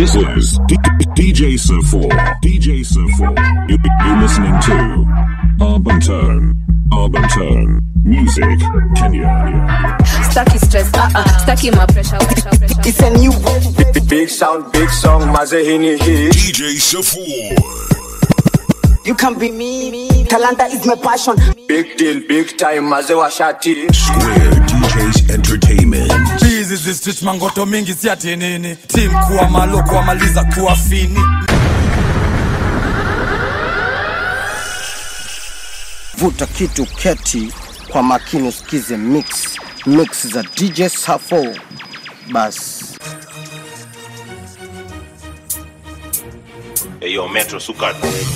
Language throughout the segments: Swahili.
This is D- DJ Sir 4. DJ Sir 4. You, you're listening to Urban Tone. Urban Tone. Music. Kenya. staki stress uh -uh. staki mapresha It's a new big, big sound, big song, Mazahini hit. DJ Sir 4. You can be me. Talanta is my passion. Big deal, big time, Mazewa Shati. Square DJs Entertainment. hizi zistich mangoto mingi si ati nini tim kuwa malo kuwamaliza kuwa fini vuta kitu keti kwa makini usikize mix mix za dj safo basi Eyo Metro Sukat.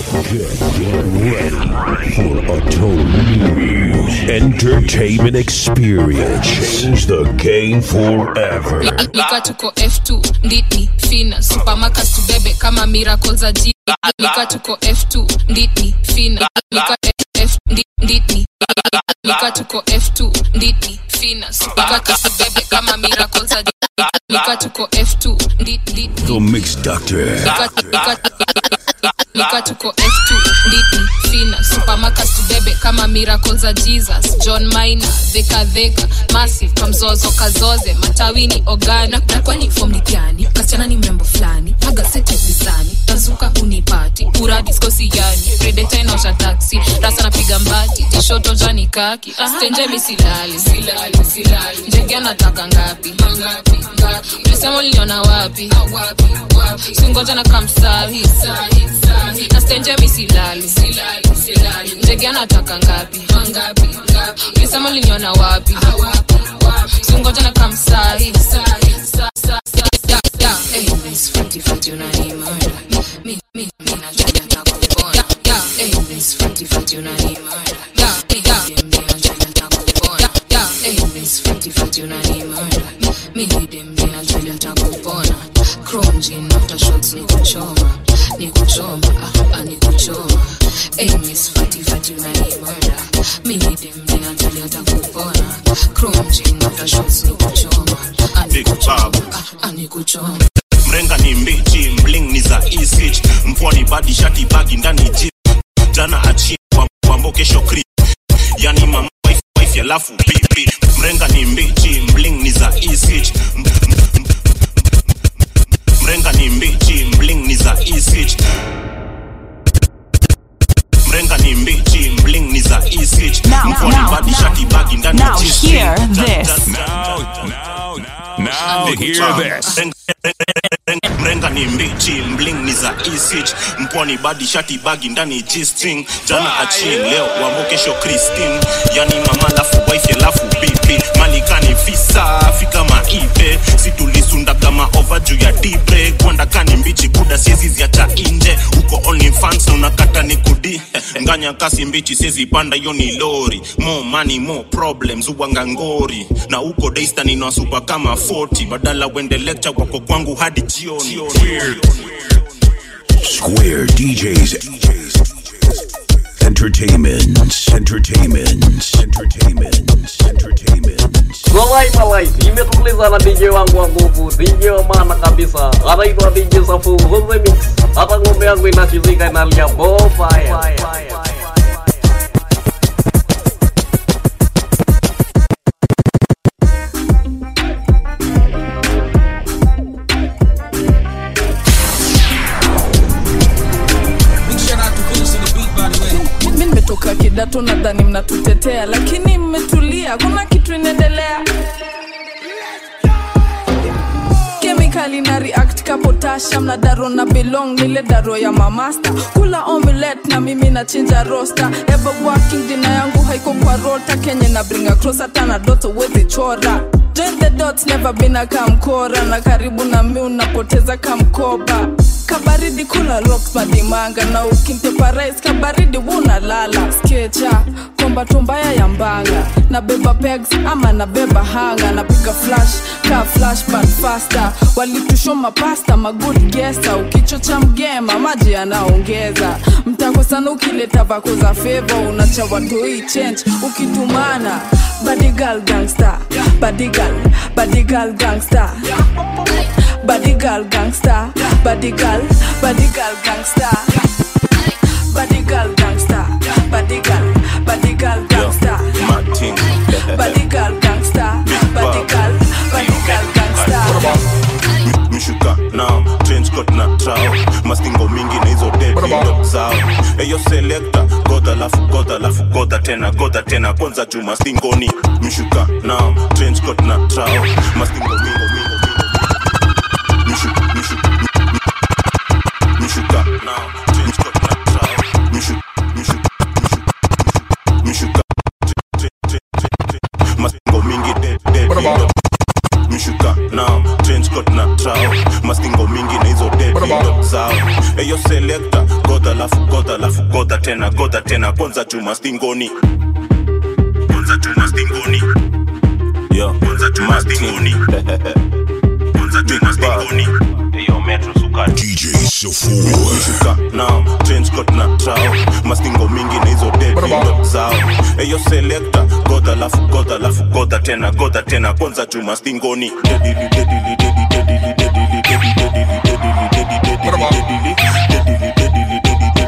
For a total entertainment experience. Change the game forever. nika tuko f2 nditni fina supamakas tubebe kama miracle za ji nika tuko f2 nditni fina nika f ndi- nditni nika tuko f2 nditni fina supamakas tubebe kama miracle za ji nika tuko f2 ndi- ndi- The Mix Doctor. Nika- nika- nika tuko f2 nditni fina supamakas tubebe kama miracle za jesus john mina dhekadheka massive kamzozo kazoze matawini ogana na kwani fom ni gani kasichana ni mrembo fulani magaseti visani tazuka unipati uradiskosi yani redeta inaosha taksi rasa napiga mbati tishoto jani kaki stenje misilali silali silali njege anataka ngapi ngapi ngapi ulisema uliniona wapi singoja na kamsahi na stenje misilali ndege anataka ngapi ulisema uliniona wapi singoja na kamsahi Big Babu. anikuchoma mrenga ni mbichi mling ni za isich mpwani badi shati bagi ndani ji jana achi wambo kesho kri yani mama wife, wife alafu pipi mrenga ni mbichi mling ni za isich M- m- m- mrenga ni mbichi mling ni za isich mrenga ni mbichi mling ni za isich Now, mpwani now, badi now. shati bagi ndani Now ji hear Ja- ja- this. ja- Now, now, now, hear this. Mrenga- mrenga ni mbichi mling ni za isich mpwani badi shati bagi ndani g-string jana achin leo wambo kesho christine yani mama lafu wife alafu bibi malikani visa fika maipe situlisunda kama ova juu ya dibre kwandakani mbichi buda siezi ziacha inje uko only fans na unakata ni kudi nganya kasi mbichi siezi panda hiyo ni lori more money more problems uwanga ngori na uko daystan inawasupa kama 40 badala wende lecture wako kwangu hadi jioni Square DJs. Entertainment. Entertainment. Entertainment. Entertainment. Walai malai, nimetuliza na DJ wangu wa nguvu, DJ wa maana kabisa, anaitwa DJ Safu the Mix. Hata ng'ombe yangu inachizika inalia bonfire. mi nimetoka kidato nadhani mnatutetea lakini mmetulia kuna kitu inaendelea kemikali na react ka potassium na daro na belong nile daro ya mamasta kula omelet na mimi na chinja rosta ever working dina yangu haiko kwa rota kenye na bring across hata na doto wezi chora join the dots never been a kamkora na karibu na mi unapoteza kamkoba kabaridi badi kula rocks badi manga na ukimtepa rice kabaridi wunalala skecha komba tumbaya ya mbanga na beba pegs ama na beba hanga napiga flash ka flash but faster walitushoma pasta magood gesta ukichocha mgema maji yanaongeza mtako sana ukileta vako za feva unacha watoi change ukitumana badigal gangster badigal badigal gangster badigal gangster badigal badigal gangster badigal gangster badigal badigal gangster Martin. badigal gangster badigal badigal gangster mshuka nao change coat na trao mastingo mingi na hizo dedindo zao eyo selekta godha lafu godha lafu godha tena godha tena kwanza juu mastingoni mshuka nao change coat na trao mastingo mingo mingo mingo mshuka mshuka mshuka nao change coat na trao mshuka mshuka mshuka mastingo mingi dedindo mshuka nao change coat na trao mastingo mingi na hizo dedindo zao eyo selekta godha lafu godha lafu godha tena godha tena kwanza juu mastingoni kwanza juu mastingoni yo kwanza juu mastingoni kwanza juu mastingoni eyo metro sukari DJ Safur. mshuka nao change coat na trao mastingo mingi na hizo dedindo zao eyo selekta godha lafu godha lafu godha tena godha tena kwanza juu mastingoni dedili dedili dedili dedili dedili dedili dedili dedili dedili dedili dedili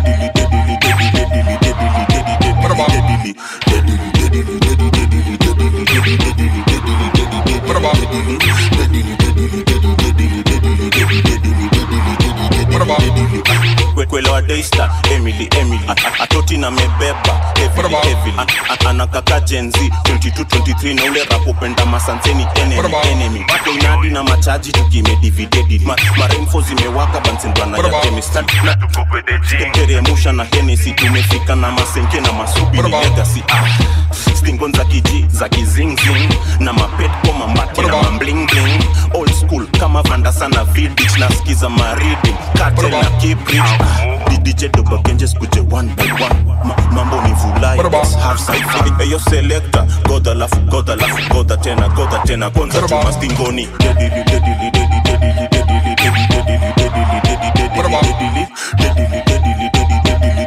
kwelewa daista emily emily A- a- atoti na mebeba heavily, heavily. A- a- anakaka jenzi 2223 na ule rapopenda masanseni enemy enemy bado inadi na machaji tukimedividedi Ma, maremfo zimewaka bansendwana ya kemista na teremusha na henesi tumefika na masenke na masubi ni legacy ah. stingon za kiji za kizingzing na mapet kwa mambati na mamblingling old school kama vanda sana vidich nasikiza maridi kate na kibrich didj dobagenje skuje one by one Ma, mambo ni vulai half side eyo selector goda lafu goda lafu goda tena goda tena kwanza chuma stingoni dedili dedili dedili dedili dedili dedili dedili dedili dedili dedili dedili dedili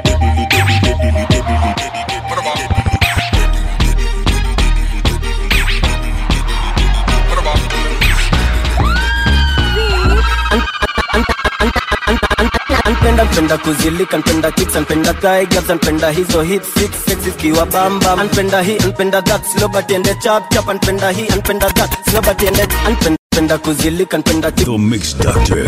Anpenda mpenda kuzilika, anpenda kicks, anpenda thigh gaps, anpenda hizo hit six sexy zikiwa bamba, anpenda hii, anpenda that slow but ende chap chap, anpenda hii, anpenda that slow but ende anpenda anpenda kuzilika, anpenda kicks, The Mix Doctor.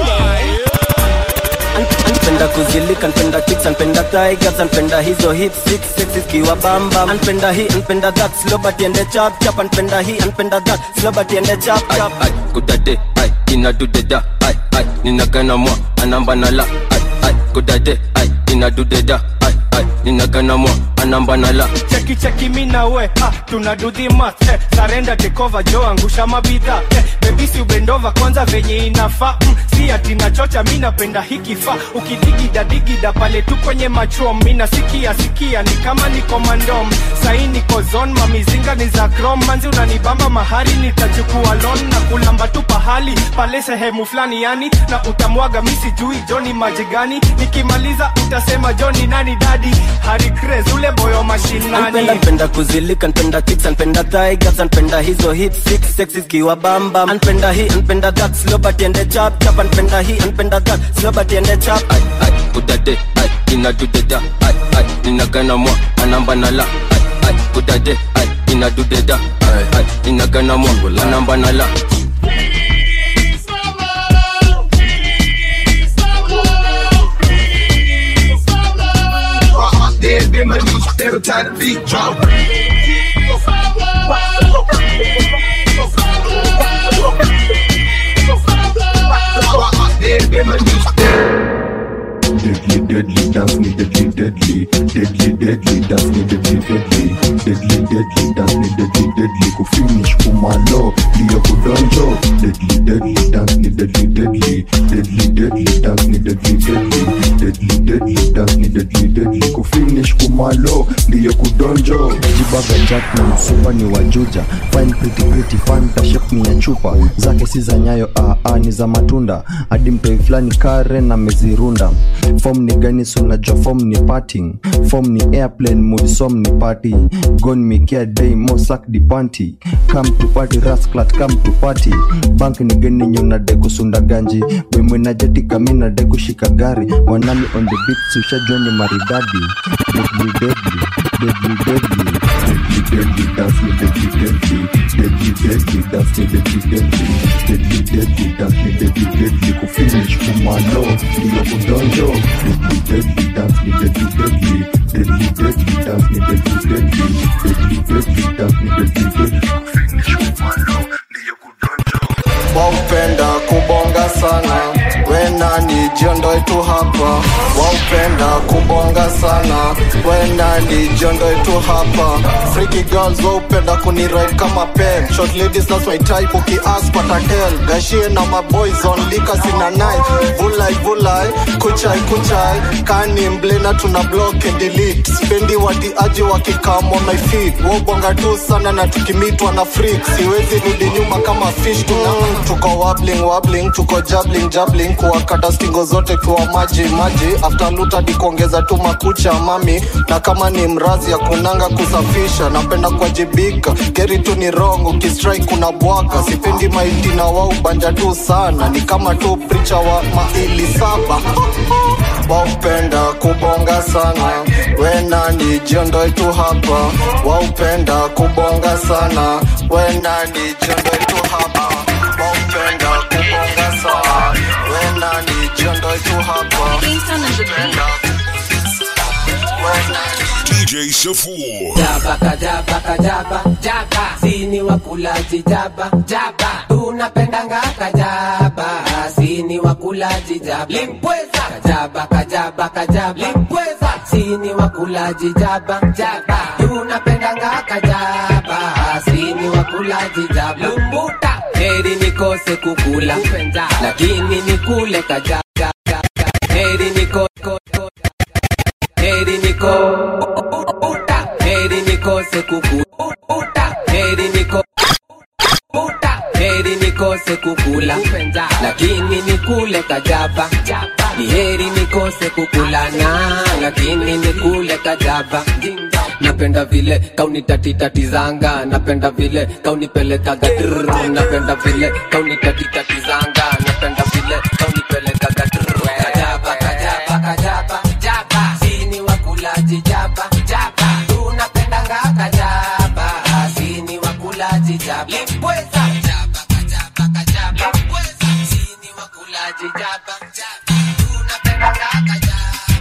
anpenda kuzilika, anpenda kicks, anpenda thigh gaps, anpenda hizo hit six sexy zikiwa bamba, anpenda hii, anpenda that slow but ende chap chap, anpenda hii, anpenda that slow but ende chap chap. kudade ai inadudeda ai ai ninagana mwa anamba nala ai ai kudade ai inadudeda ai ai ninagana mwa anamba nala cheki cheki mi na we ah, tuna do the math eh, sarenda tekova jo angusha mabidha eh, bebisi ubendova kwanza venye inafaa mm, si ati nachocha mi napenda hikifaa ukidigida digida pale tu kwenye machom mi nasikia sikia ni kama niko mandom sahi niko zon mamizinga ni za krom manzi unanibamba mahari nitachukua lon na kulamba tu pahali pale sehemu fulani yani na utamwaga mi sijui joni maji gani nikimaliza utasema joni nani dadi hari Craze, ule boyo mashinani Anpenda mpenda kuzilika, anpenda kicks, anpenda thigh gaps, anpenda hizo hit six sexy zikiwa bamba, anpenda hii, anpenda that slow but ende chap chap, anpenda hii, anpenda that slow but ende chap. ai ai kudade ai inadudeda ai ai ninagana mwa anamba nala ai ai kudade ai inadudeda ai ai ninagana mwa anamba nala Dead been my niche, every time the beat drop. Dead been my niche. deadly dance ni deadly deadly deadly deadly dance ni deadly deadly deadly deadly dance ni deadly deadly kufinish kumalo ndiyo kudonjo deadly deadly dance ni deadly deadly deadly deadly dance ni deadly deadly deadly deadly dance ni deadly deadly kufinish kumalo ndiyo kudonjo jibaga jack na msupa ni wajuja fine pretty pretty fanta shape ni ya chupa zake si za nyayo aa ni za matunda hadi mtoi fulani kare na mezirunda fom ni gani sunajua fom ni parting fom ni airplane mudisom ni party gon mikia day mo sak di panty come to party rasclat come to party bank ni gani nyunade kusunda ganji wemwenajeti kamina de kushika gari wanami on the beat sushajua ni maridadi deadly deadly deadly deadly deadly deadly dance ni deadly deadly deadly deadly dance ni deadly deadly deadly deadly dance ni deadly deadly kufinish kumalo ndiyo kudonjo deadly deadly dance ni deadly deadly deadly deadly dance ni deadly deadly deadly deadly dance ni deadly deadly kufinish kumalo ndiyo waupenda kubonga sana wenani jiondoe tu hapa waupenda kubonga sana wenani jiondoe tu hapa freaky girls waupenda kuniride kama pen short ladies that's my type ukiask patatel gashie na maboys on lika sina nai vulai vulai kuchai kuchai kani mblena tuna block and delete spendi watiaji wakikam on my feet wobonga tu sana na tukimitwa na freak siwezi rudi nyuma kama fish tuna tuko wobbling wobbling tuko jabling jabling kuwakata stingo zote kwa maji maji after lutadi kuongeza tu makucha mami na kama ni mrazi ya kunanga kusafisha napenda kuwajibika geri tu ni wrong ukistrike kuna bwaga sipendi maiti na wau banja tu sana ni kama tu pricha wa maili saba waupenda kubonga sana wenani jiondoe tu hapa waupenda kubonga sana wenani jiondoe tu hapa waupenda kubonga sana wenani jiondoe tu hapa DJ Safour. Jaba kajaba kajaba jaba sini wakulaji jaba jaba tunapendanga kajaba sini wakulaji jaba limpweza kajaba kajaba kajaba limpweza sini wakulaji jaba jaba tunapendanga kajaba sini wakulaji jaba lumbuta heri nikose kukula lakini nikule kajaba heri nikose heri niko uta heri nikose kuku uta heri niko uta heri nikose kukula lakini nikule kajaba ni heri nikose kukulana lakini nikule kajaba napenda vile kaunitatitatizanga napenda vile kaunipelekaga drr. napenda vile kaunitatitatizanga napenda vile kaunipelekaga drr. kajaba kajaba kajaba jaba sini wakulaji jaba jaba tunapendanga kajaba sini wakulaji jaba limpweza jaba kajaba kajaba limpweza sini wakulaji jaba jaba tunapendanga kajaba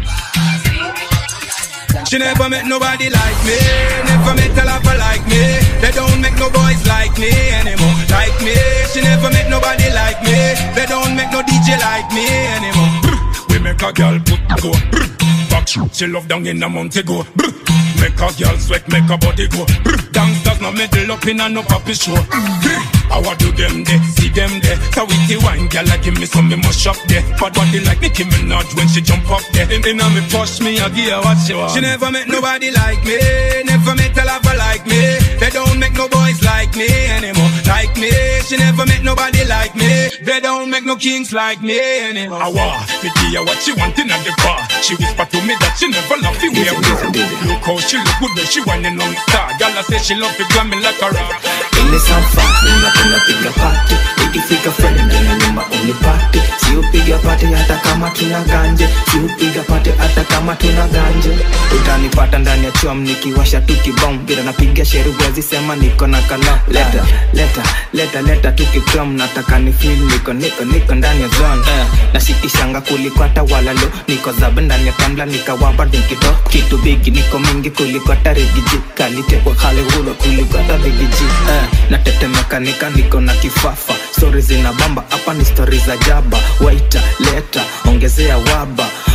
sini wakulaji She never met nobody like me, never met a lover like me. They don't make no boys like me anymore. Like me, she never met nobody like me. They don't make no DJ like me anymore. Brr, We make a girl put go. Brr, Back she love down in a month ago. Brr, Make a girl sweat, make a body go. Brr, Dance does not middle up in a no puppy show. Brr, I want do them there, see them there. So with the wine, girl, I give me some, me must shop there. But body like Nicki Minaj when she jump up there. In, in a me push me, I give her what she want. She never met nobody like me, never met a lover like me. They don't make no boys like me anymore. Like me, she never met nobody like me. They don't make no kings like me anymore. I want me give her what she want in the bar. She whisper to me that she never love the way I Look how she look good when she whining on the star. Girl, I say she love the glam me like a rock. ile safari unapenda piga pati ikifika friend na nyuma unipati si upiga pati hata kama tuna ganje si upiga pati hata kama tuna ganje utanipata ndani ya chom nikiwasha tu kibom bila napiga sheruwezi sema niko na kala leta leta leta leta tu kikrom nataka ni feel niko niko niko ndani ya zone eh, nashikishanga kuliko hata walalo niko zabe ndani ya tambla nikawapa nikito kitu bigi niko mingi kuliko hata rigiji kalite kwa hale hulo kuliko hata rigiji eh, natetemeka nika niko na kifafa stori zina bamba hapa ni stori za jaba waita leta ongezea waba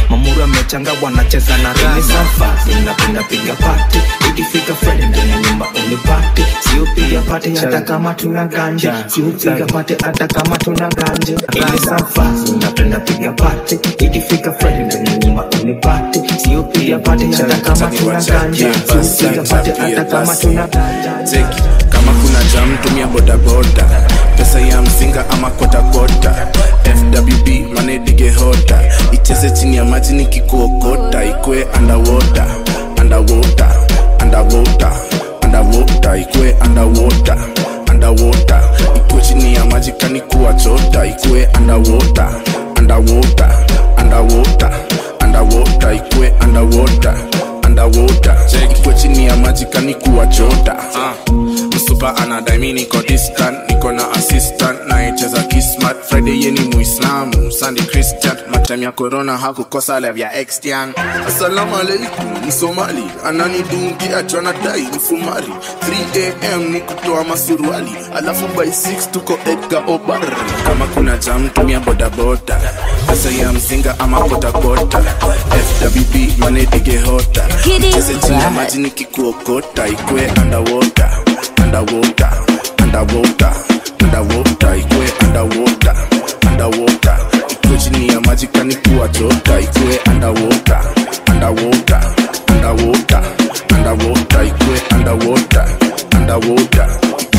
mamuru amechanga wanacheza na rani safari napenda piga pati ikifika friday ndani ya nyumba unipati siupiga pati hata kama tuna ganja siupiga pati hata kama tuna ganja ini safari napenda piga pati ikifika friday ndani ya nyumba unipati siupiga pati hata kama tuna ganja siupiga pati hata kama tuna ganja Zeki, kama kuna jam tumia bodaboda pesa ya mzinga ama kotakota fwb manedige hota icheze chini ya maji nikikuokota ikwe underwater underwater underwater underwater ikwe underwater underwater ikwe chini ya maji kanikuwa chota ikwe underwater underwater underwater underwater ikwe underwater underwater ikwe chini ya maji kanikuwa chota uh. msupa anadai mi niko distant niko na assistant naecheza kismat friday yeni muislamu sunday christian matem ya corona hakukosa lev ya extian assalamu alaikum msomali ananidungia chonadai mfumari 3am ni kutoa masuruali alafu by 6 tuko edgar obar kama kuna jam tumia bodaboda pesa ya mzinga ama kotakota fwb manedige hota cheze chini ya maji nikikuokota ikwe underwater underwater underwater underwater ikwe underwater underwater ikwe chini ya maji kanikuwa chota ikwe underwater underwater underwater underwater ikwe underwater underwater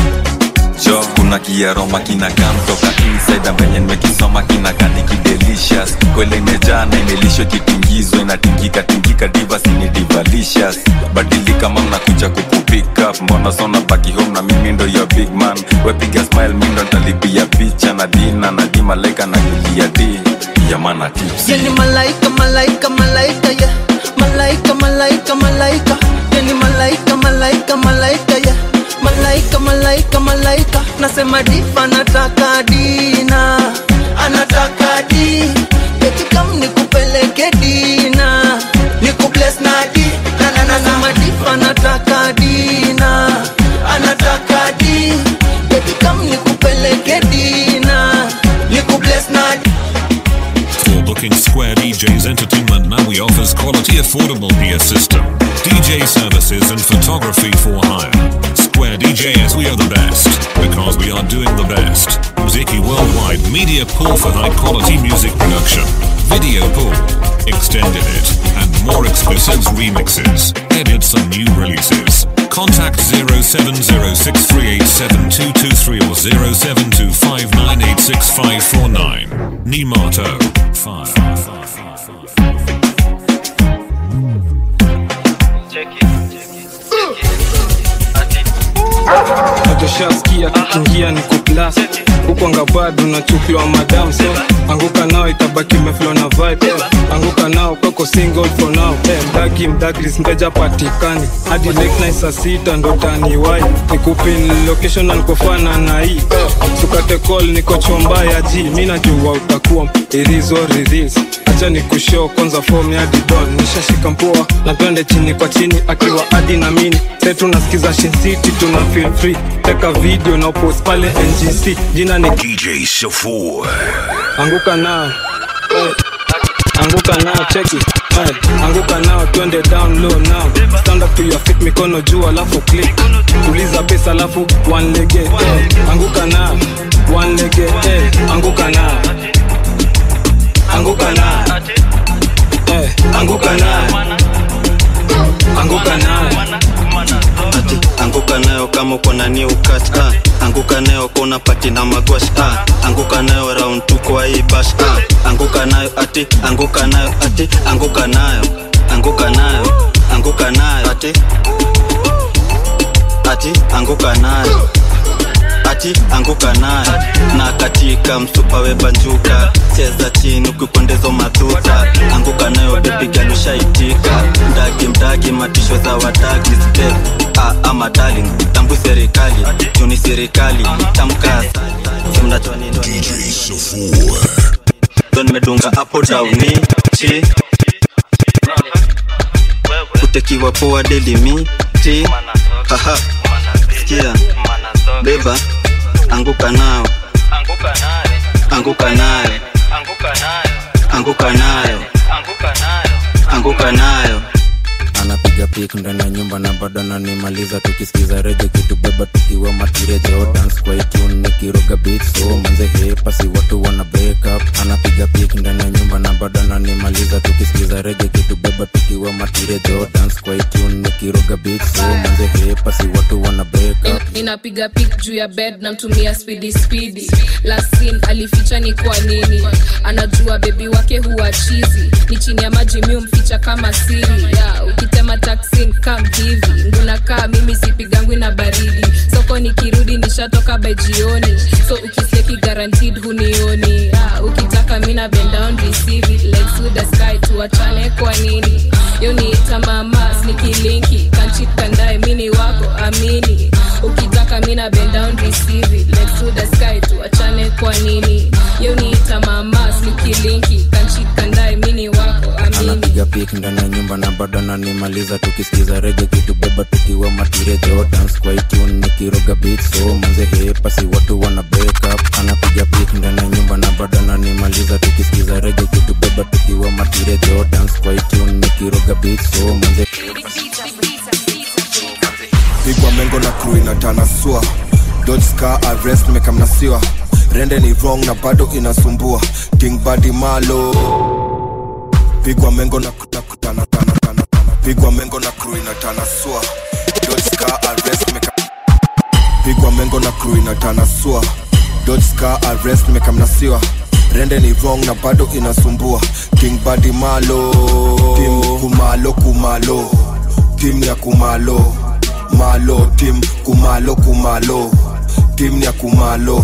jo kuna kiaroma kinakaa mtoka inside venye nimekisoma kinakani kidelicious kwele imejaa na imelishwa kitingizwa inatingika tingika divas ni divalicious badili kama mnakuja kukupick up mbona sona baki home na mimi ndo your big man wepiga smile mi ndo ntalipia picha na dina na di malaika na julia di yamana tips Yani malaika, malaika, malaika, yeah. Malaika, malaika, malaika. Yani malaika, malaika, malaika, yeah. Malaika, malaika, malaika. Nasema difa anataka dina, anataka di. Eti kam nikupeleke dina, nikubless na di. Na na na nasema difa anataka dina, anataka di. Eti kam nikupeleke dina, nikubless na di. For booking Square DJs Entertainment now we offers quality affordable peer system, DJ services and photography for hire. Square DJs we are the best because we are doing the best. Muziki Worldwide Media Pool for high quality music production, video pool, extended it, and more exclusives remixes, edits and new releases. Contact 0706387223 or 0725986549. Nimato 5. nachoshaskia kikingia ni kuplas huko ngabado nachukiwa madam so anguka nao itabaki meflo na vibe anguka nao kwako single for now hey, mdaki mdakris mteja patikani hadi late night saa sita ndo taniwai nikupin location na nikofana na hii hey, sukate call niko chomba ya ji mi najua utakuwa irizo ridhis acha ni kushow kwanza form ya didon nishashika mpoa na twende chini kwa chini akiwa adi na mini se tunasikiza Shin City tuna feel free teka video na post pale ngc jina ni DJ Safour. anguka nao hey. anguka nao cheki hey. anguka nao twende down low now stand up to your feet mikono juu alafu click tuliza pesa alafu one lege hey. anguka nao one lege hey. anguka nao anguka nao hey. anguka nao anguka nao ati anguka nayo kama uko na new catch ah. anguka nayo kona pati na magwash ah. anguka nayo round tu kwa hii bash ah. anguka nayo ati anguka nayo ati anguka nayo anguka nayo anguka nayo ati ati anguka nayo ati anguka nayo na katika msupa webanjuka cheza chini ukikondezo madhuta anguka nayo bebigalushaitika mdagi mdagi matisho za wadagi step ah, ama darling tambu serikali juni serikali tamka mnachonindo ndo nimedunga hapo dauni chi kutekiwa poa delimi ti haha sikia beba anguka nao anguka nayo anguka nayo anguka nayo anapiga pik ndani ya nyumba na bado ananimaliza tukisikiza rege kitubeba tukiwa matirejo dance kwa itune nikiroga beat so manze hepasi watu wana break up anapiga pik ndani ya nyumba na bado ananimaliza tukisikiza rege kitubeba tukiwa matirejo dance kwa itune nikiroga beat so manze hepasi watu wana break up ninapiga pik juu ya bed namtumia spidi spidi lasin alificha ni kwa nini anajua bebi wake huwa chizi ni chini ya maji mi umficha kama siri yeah, ukitema taksin kam hivi ngunakaa mimi sipigangwi na baridi soko nikirudi nishatoka by jioni so ukiseki guaranteed hunioni yeah, ukitaka mina bend down receive it legs with the sky tuachane kwa nini yo niita mamas nikilinki kanchit kandae mini wako amini ukitaka mina bend down receive it legs to the sky tuachane kwa nini yo niita mamas nikilinki kanchit kandae mini wako amini anapiga pik ndani ya nyumba na bado ananimaliza tukisikiza rege kitubeba tukiwa matirejo dance kwa itune nikiroga beat so manze hepasi watu wana break up anapiga pik ndani ya nyumba na bado ananimaliza tukisikiza rege kitubeba tukiwa matirejo dance kwa itune nikiroga beat so manze pigwa mengo na crew inatanasua dodge car arrest mekamnasiwa rende ni wrong na bado inasumbua king badi malo pigwa mengo na na- tana- tana- tana- tana. pigwa mengo na crew inatanasua dodge car arrest meka pigwa mengo na crew inatanasua dodge car arrest mekamnasiwa rende ni wrong na bado inasumbua king badi malo tim kumalo kumalo tim ya kumalo malo tim kumalo kumalo tim ya kumalo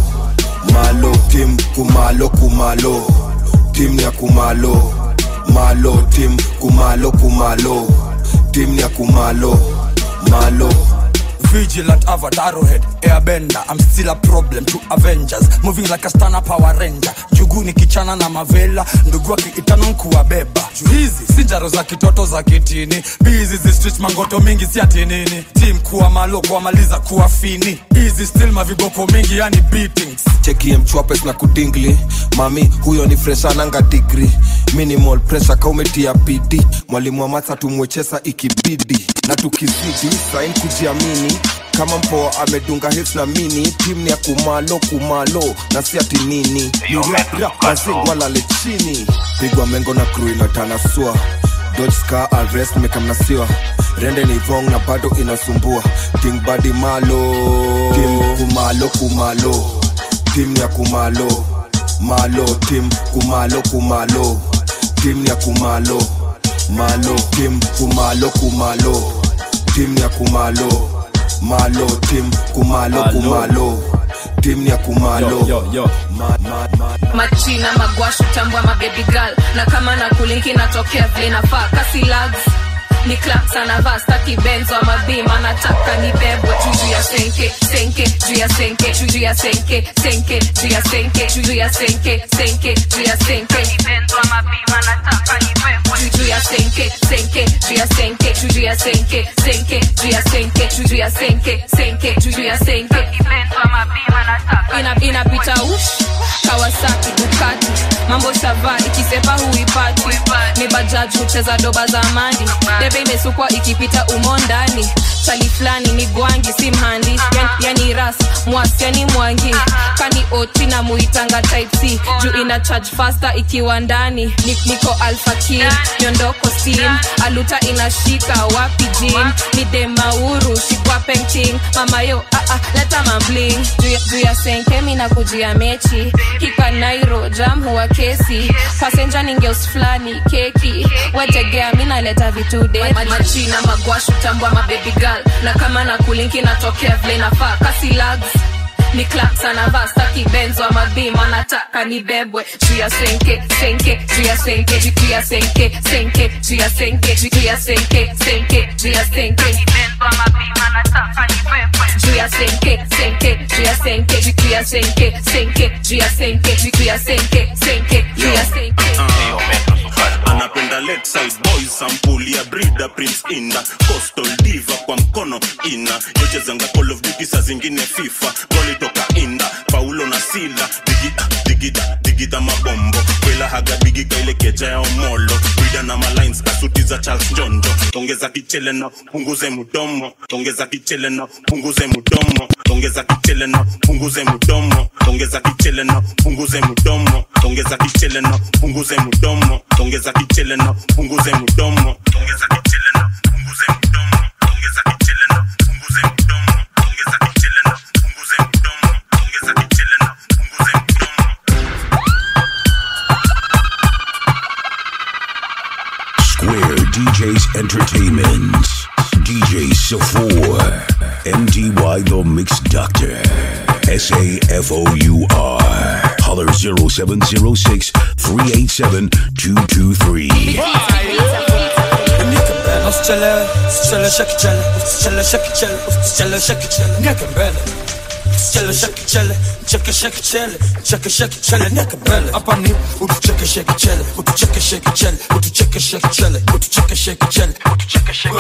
malo tim kumalo kumalo tim ya kumalo malo tim kumalo kumalo tim ya kumalo malo Vigilant avatar head airbender I'm still a problem to Avengers Moving like a stana power ranger Njuguni kichana na mavela Ndugu wake itano nkuwabeba Juu hizi si njaro za kitoto za kitini Bizi zi street mangoto mingi si ati nini Team kuwa malo kuwamaliza kuwa fini Easy still maviboko mingi yani beatings chekie mchwapes na kudingli mami huyo ni freshananga digri minimal pressure kaumetia pidi mwalimu wa matha tumwechesa ikibidi na tukizidi sain kujiamini kama mpoa amedunga hits na mini tim ni ya kumalo kumalo na si ati nini ni rap rap mazing walale chini pigwa mengo na crew inatanasua dodge scar arrest mekamnasiwa rende ni wrong na bado inasumbua king badi malo tim kumalo kumalo tim ya kumalo malo tim kumalo kumalo tim ya kumalo malo tim kumalo kumalo tim ya kumalo malo tim kumalo Alo. kumalo tim ya kumalo Yo, yo, yo. Ma- ma- ma- machina magwashu tambwa mabebi girl na kama na kulinki natokea vile nafaa kasi lags ni claps anavaa staki benzo ama bima nataka nibebwe juu ya senke senke juu ya senke juu ya senke senke juu ya senke juu ya senke senke juu ya senke ni benzo ama bima nataka nibebwe juu ya senke senke juu ya senke juu ya senke senke juu ya senke juu ya senke senke juu ya senke ni benzo ama bima nataka ina inapita ush Kawasaki Ducati mambo shava ikisepa huipati ni bajaj hucheza doba za mandi debe imesukwa ikipita umo ndani chali fulani ni gwangi si mhandi yani, yani ras mwas yani mwangi kani oti na muitanga type c juu ina charge faster ikiwa ndani Ni- niko alfakir nyondoko steam aluta inashika wapi jin ni demauru shikwa penting mamayo ah, ah, leta mambling juu ya- juu ya senke mina kujia mechi hika nairo jam huwa kesi pasenja ningeus fulani keki wetegea minaleta vitu de machina magwashu tambwa mabebi girl na kama na kulinki natokea vile nafaa kasi lags ni claps anavaa staki benzo ama bima nataka nibebwe juu ya senke senke juu ya senke juu ya senke senke juu ya senke juu ya senke senke juu ya senke ni benzo ama bima nataka nibebwe juu ya senke senke juu ya senke juu ya senke senke juu ya senke juu ya senke senke juu ya senke anapenda lakeside boys sampuli ya brida prince inda coastal diva kwa mkono ina yochezanga call of duty saa zingine fifa goli toka inda paulo na sila digida digida digida mabombo kwela haga bigika ile keja ya omolo brida na malines kasuti skiza charles jonjo ongeza kichele na punguze mudomo ongeza kichele na punguze mudomo ongeza kichele na punguze mudomo ongeza kichele na punguze mudomo ongeza kichele na punguze mudomo ongeza kichele na punguze mudomo ongeza kichele na punguze mudomo ongeza kichele na punguze mudomo ongeza kichele na punguze mudomo ongeza kichele na punguze mudomo Square DJs Entertainment. DJ Safour. MDY The Mix Doctor. S A F O U R. Holler 0706 387 223. Usichelewe, usichelewe, shake chele, usichelewe, shake chele, usichelewe, shake chele, nieke mbele. Usichelewe, shake chele, cheke shake chele, cheke shake chele, nieke mbele. Hapa ni utucheke shake chele, utucheke shake chele, utucheke shake chele, utucheke shake chele, utucheke shake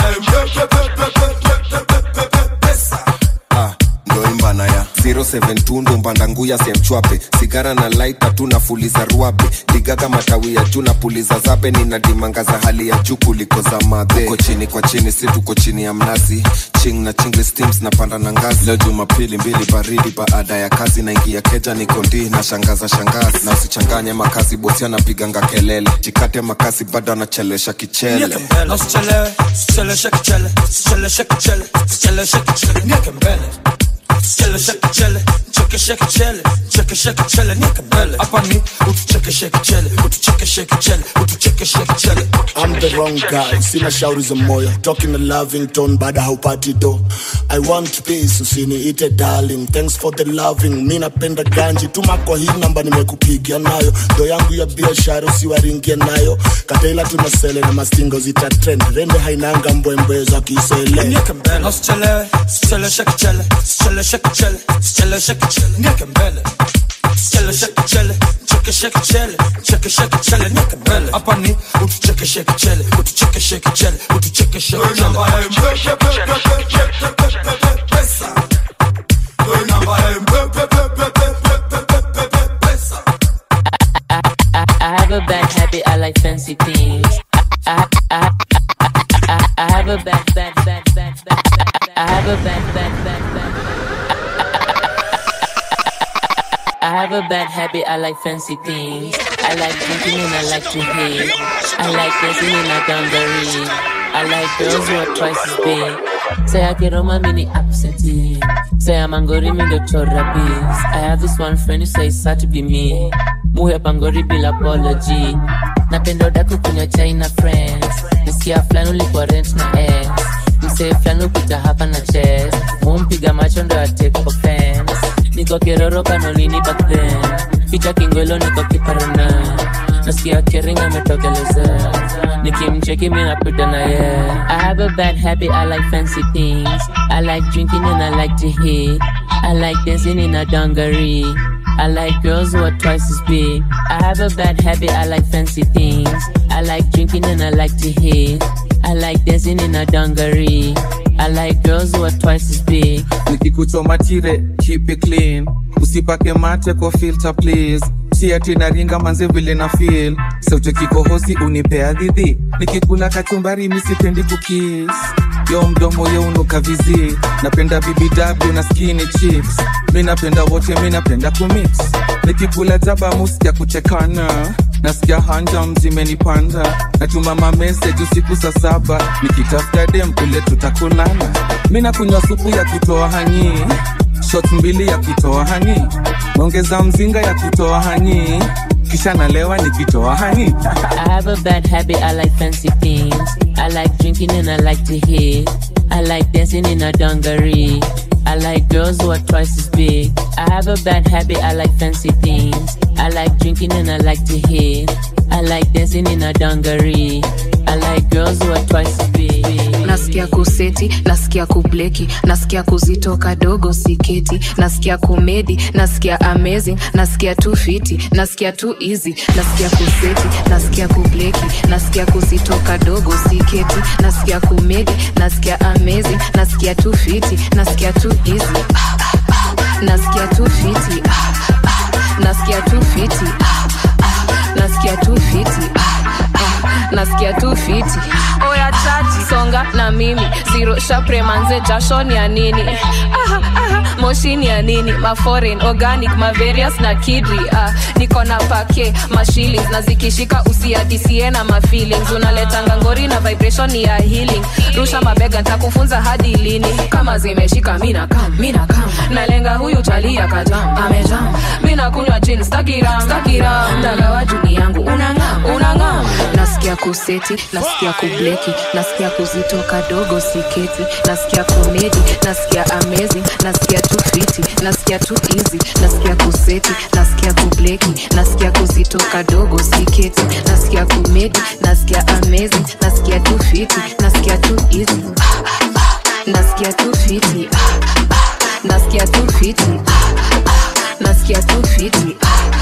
Ah, ndo imbana ya 072 ndo mbanda nguya semchwape sigara na laita tu nafuliza ruabe digaga matawi ya juu na puliza zabe nina dimanga za hali ya juu kuliko za madhe uko chini kwa chini si tuko chini ya mnazi ching na chingle steams napanda na ngazi leo jumapili mbili baridi baada ya kazi naingia keja niko ndi na shangaza shangazi na usichanganye makazi bosi anapiganga kelele jikate makasi bado anachelesha kichele Nieke mbele, usichelewe, usichelewe, shake chele, usichelewe, shake chele, usichelewe, shake chele, nieke mbele. Usichelewe, shake chele, cheke shake chele, cheke shake chele, nieke mbele. Hapa ni utucheke shake chele, utucheke shake chele, utucheke shake chele. I'm the wrong guy, sina shauri za moyo talking a loving tone baada haupati do I want peace, usiniite darling thanks for the loving mi napenda ganji tuma kwa hii namba nimekupigia nayo ndo yangu ya biashara usiwaringie nayo kataila tunasele na mastingo zita trend rende hainanga mbwembwe za kisele Nieke mbele, usichelewe, usichelewe, shake chele, usichelewe, shake chele, usichelewe, shake chele, nieke mbele. Usichelewe, shake chele, cheke shake chele, cheke shake chele, nieke mbele. Hapa ni utucheke shake chele, utucheke shake chele, utucheke shake chele. I have a bad habit, I like fancy things. I, I, I, I, I have a bad, bad, bad, bad, bad, bad. I have a bad, bad, bad, bad. I have a bad habit, I like fancy things. I like drinking and I like to hate. I like dancing in a dungaree. I like girls who are twice as big. Say I get on my mini absentee. Say I'm angry, me the chora bees. I have this one friend who says sad to be me. Muhe pangori bila apology. Napenda udaku kunywa chai na friends. Nisikia fulani ulikuwa rent na ex. Msee fulani upita hapa na chest. Mumpiga macho ndo atake offense. Niko kiroro kanolini back then. Picha kingwelo niko kiparana. Nasikia kering ametokeleza. Nikimcheki mi napita na ye. I have a bad habit, I like fancy things. I like drinking and I like to hit. I like dancing in a dungaree. I like girls who are twice as big. I have a bad habit, I like fancy things. I like drinking and I like to hit. I like dancing in a dungaree. I like girls who are twice as big. nikikuchoma tire keep it clean usipake mate kwa filter please si ati naringa manze vile na feel sauti kikohozi unipea dhidhi nikikula kachumbari misipendi kukis yo mdomo yo unuka vizi napenda bbw na skinny chicks mi napenda wote mi napenda kumix nikikula jaba muskia kuchekana nasikia hanjam zimenipanda natuma mameseji usiku saa saba nikitafuta dem kule tutakunana mi nakunywa supu ya kutoa hanyi shot mbili ya kutoa hanyi naongeza mzinga ya kutoa hanyi kisha nalewa nikitoa hanyi I have a bad habit, I like fancy things. I like drinking and I like to hit. I like dancing in a dungaree. I like girls who are twice as big. I have a bad habit, I like fancy things. I like drinking and I like to hit. I like dancing in a dungaree. I like girls who are twice as big. nasikia kuseti nasikia kubleki nasikia kuzitoka dogo siketi nasikia komedi nasikia amazing nasikia tu fiti nasikia tu easy nasikia kuseti nasikia kubleki nasikia kuzitoka dogo siketi nasikia komedi nasikia amazing nasikia tu fiti nasikia tu easy Ah, ah, ah. nasikia tu fiti Ah, ah. nasikia tu fiti Ah, ah. nasikia tu fiti Ah, ah. nasikia tu fiti oya chaji songa na mimi ziro shapre manze jasho ni ya nini aha, aha, moshi ni ya nini maforeign organic maverius na kidri ah, niko na pake mashillings na zikishika usiadisie na mafeelings unaletanga ngori na vibration ni ya healing rusha mabega ntakufunza hadi lini kama zimeshika mina kam mina kam nalenga huyu chalia kajam amejam mina kunywa chin stakiram stakiram dagawa juni yangu unangam unangam nasikia kuseti nasikia kubleki nasikia kuzitoka dogo siketi nasikia komedi nasikia amazing nasikia tu fiti nasikia tu easy nasikia kuseti nasikia kubleki nasikia kuzitoka dogo siketi nasikia komedi nasikia amazing nasikia tu fiti nasikia tu easy nasikia tu fiti nasikia tu fiti nasikia tu fiti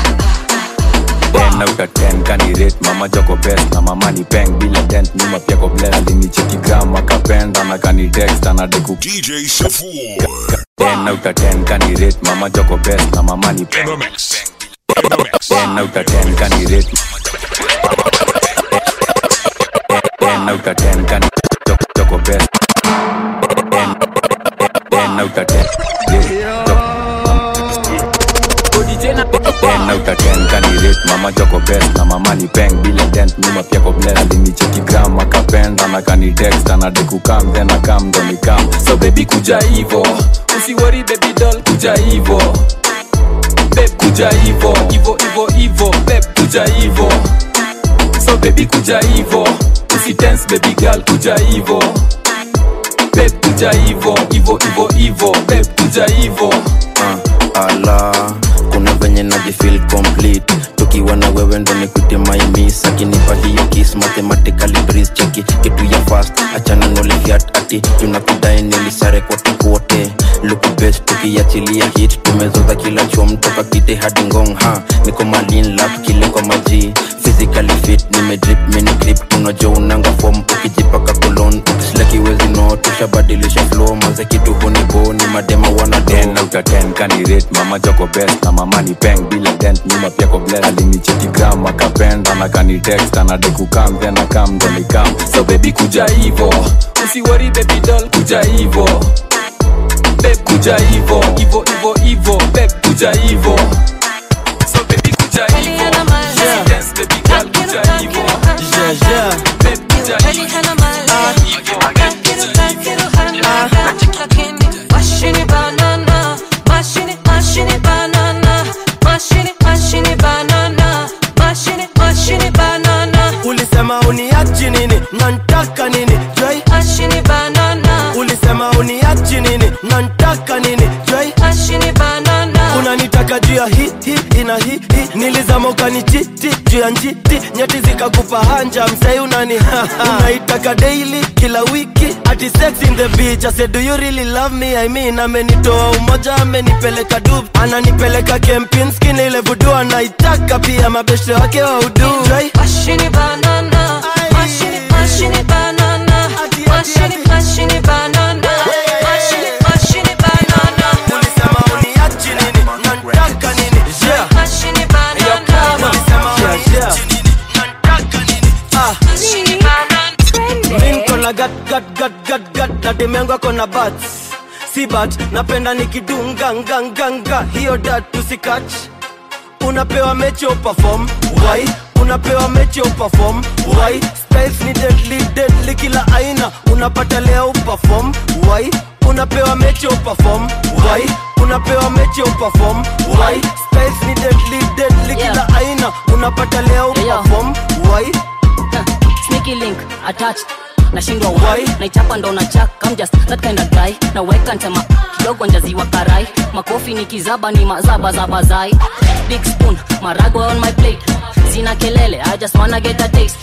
ten out of ten kanirate mama joko best na mama ni peng bila dent nyuma pia ko bless alinicheki gram akapenda na kanitext anadai DJ Safour. ten out of ten kanirate mama joko best na mama ni peng ten out of ten kanirate ten out of ten kan joko joko best ten ten out of ten ten out of ten kanirate mama joko best na mama ni peng bila dent nyuma pia ko bless alinicheki gram akapenda na kanitext anadai kukam then akam ndo nikam so baby kuja hivo usiwori baby doll kuja hivo beb kuja hivo hivo hivo hivo beb kuja hivo so baby kuja hivo usitense baby girl kuja hivo beb kuja hivo hivo hivo hivo beb kuja hivo uh, ala kuna venye najifil complete tukiwa na wewe ndo nikute maimis akinipa hiyo kis mathematically breeze cheki kitu ya fast achana nolifiat ati tunakudai nilisare kote kote luku best tukiachilia hit tumezoza kila chom toka kite hadi ngong ha niko malin lap kile kwa maji physically fit nimedrip mini clip unajua unanga form ukijipaka kolon ukislakiwezi no tushabadilisha flow manze kitu hunibo ni madema wana ten out of ten kanirate mama joko best na mama ni peng bila dent nyuma pia ko bless alinicheki gram akapenda na kanitext anadai kukam then akam ndo nikam so baby kuja hivo usiwori baby doll kuja hivo beb kuja hivo hivo hivo hivo beb kuja hivo so baby kuja hivo Dance, baby girl kuja hivo beb kuja hivo Mashini banana, mashini, mashini banana, mashini, mashini banana, mashini, mashini banana. ulisema uniachi nini nantaka nini Joy? Mashini banana, ulisema uniachi nini nantaka nini Joy? mashini banana. unanitaka juu ya hi hi ina hi hi nilizama ukanichiti juu ya njiti nyeti zikakupa hanja msai unani unaitaka daily kila wiki ati sex in the beach I said do you really love me I mean amenitoa umoja amenipeleka dub ananipeleka kempinski ile vudu anaitaka pia mabeshe wake wa udu Joy? Mashini banana, mashini, mashini banana, mashini, mashini banana, mashini, mashini banana. ulisema uniachi nini nantaka nini yeah. Mashini banana, ulisema uniachi nini nantaka nini ah. mashini banana. Mi niko na gat gat gat gat gat na demu yangu ako na bats si bat napenda nikidunga nga nga nga hiyo dat tusikach unapewa mechi uperform why unapewa mechi uperform why styles ni deadly deadly kila aina unapata leo uperform why unapewa mechi uperform why unapewa mechi uperform why styles ni deadly deadly kila aina unapata leo uperform why sneaky link attached nashindwa why naichapa ndo na chak I'm just that kind of guy naweka ntema kidogo njaziwa karai makofi ni kizaba ni mazaba za bazai big spoon marago on my plate sina kelele I just wanna get a taste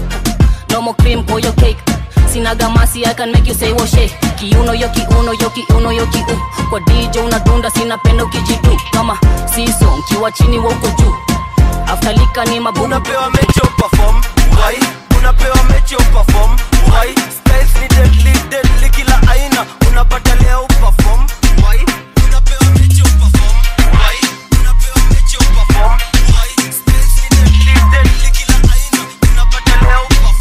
no more cream for your cake sina gamasi I can make you say woshe kiuno yo kiuno yo kiuno yo kiu kwa DJ unadunda sina pendo kijitu kama siso mkiwa chini wa uko juu after lika ni mabubu unapewa mechi uperform why unapewa mechi uperform why styles ni deadly deadly kila aina unapata leo uperform why unapewa mechi uperform why unapewa mechi uperform why styles ni deadly deadly kila aina unapata leo uperform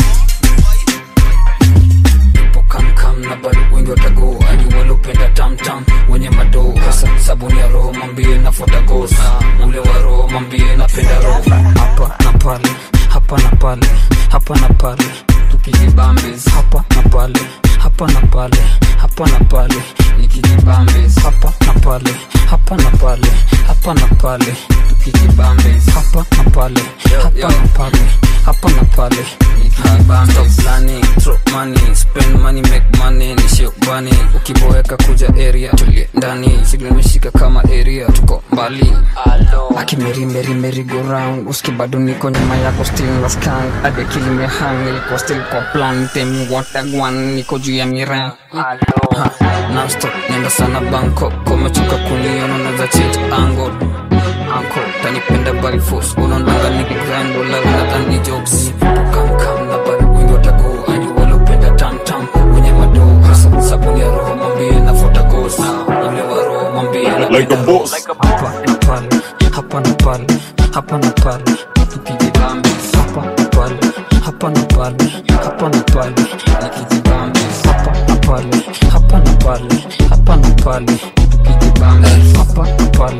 nikijibambes hapa na pale hapa na pale hapa na pale nikijibambes hapa na pale hapa na pale hapa na pale tukijibambes hapa na pale hapa na pale hapa na pale nikijibambes Stop planning, throw money, spend money, make money, nishio bani ukiboeka kuja area tulie ndani sigla imeshika kama area tuko mbali akimerimeri go round uski bado niko nyuma yako still na skang hadi akili mehang nilikuwa still kwa plan temi watagwan niko juu ya miran nonstop nenda sana banko komechoka kuniona naza change angle anko tanipenda by force unaondanga nikigrind wala unadhani jokes kamkam na bado wengi watago ani walopenda tamtam wenye madoo hasa sabuni ya roho mwambie nafuata ghost ule wa roho mwambie Like a boss. hapa na pale hapa na pale hapa na pale tukijibambe hapa na pale hapa na pale hapa na pale nikijibambe hapa na pale hapa na pale hapa na pale tukijibambe hapa na pale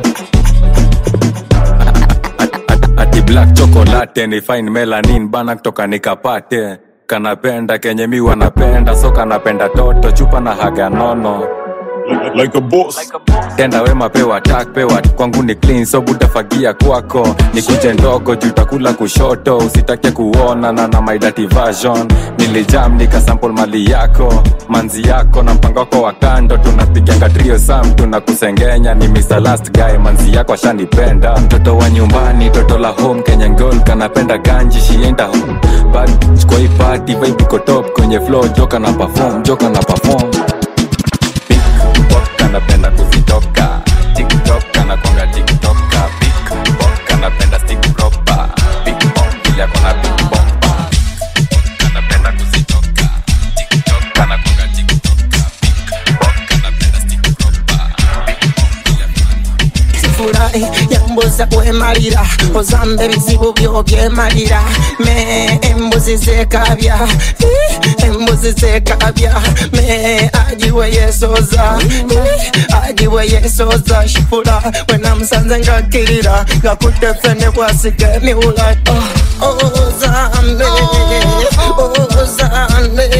ati black chocolate ni fine melanin bana kutoka nikapate kanapenda kenye mi wanapenda so kanapenda toto chupa na haga nono like a boss. tenda wema pewa tak pewa kwangu ni clean so butafagia kwako ni kuje ndogo juu takula kushoto usitake kuona na na my dirty version nilijam nikasample mali yako manzi yako na mpango wako wa kando tunapiganga trio sam tunakusengenya ni Mr. last guy manzi yako ashanipenda mtoto wa nyumbani toto la home Kenyan girl kanapenda ganji shienda home but kwa hii party vibe iko top kwenye flow joka na perform joka na perform Pickpock anapenda kuzitoka tiktok anakwanga tiktoka Pickpock anapenda stick proper Pickpock vile akona big bomba anapenda kuzitoka tiktok anakwanga tiktoka Pickpock anapenda stick proper sifurahi yambuza kwemalira ozamba ebizibu byo byemalira me embuzi zekabya Eh, embuzi zekabya me agiwe yesoza Eh, agiwe yesoza shifura wenamusanze ngakirira ngakutefe ne bwasiga emiwula Oh, ozambe ozambe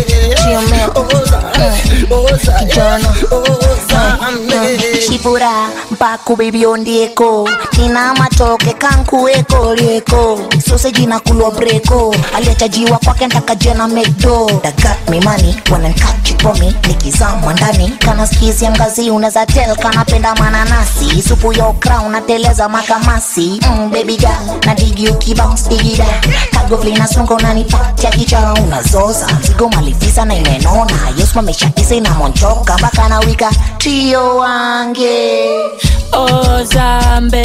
ozambe shipura mpaku bibiondieko nina matoke kankueko lieko soseji na kulwa breko aliachajiwa kwake ntakajena mekdo dagat mimani wanankachipomi nikizama ndani kana skizia mgazi unaweza tel kanapenda mananasi supu ya okra unateleza makamasi mm, baby girl na digi ukibounce digida kagovli na sungo unanipatia kicha unazoza mzigo malifisa na imenona yosmameshatisa inamonchoka mpaka na wika trio wange Ozambe,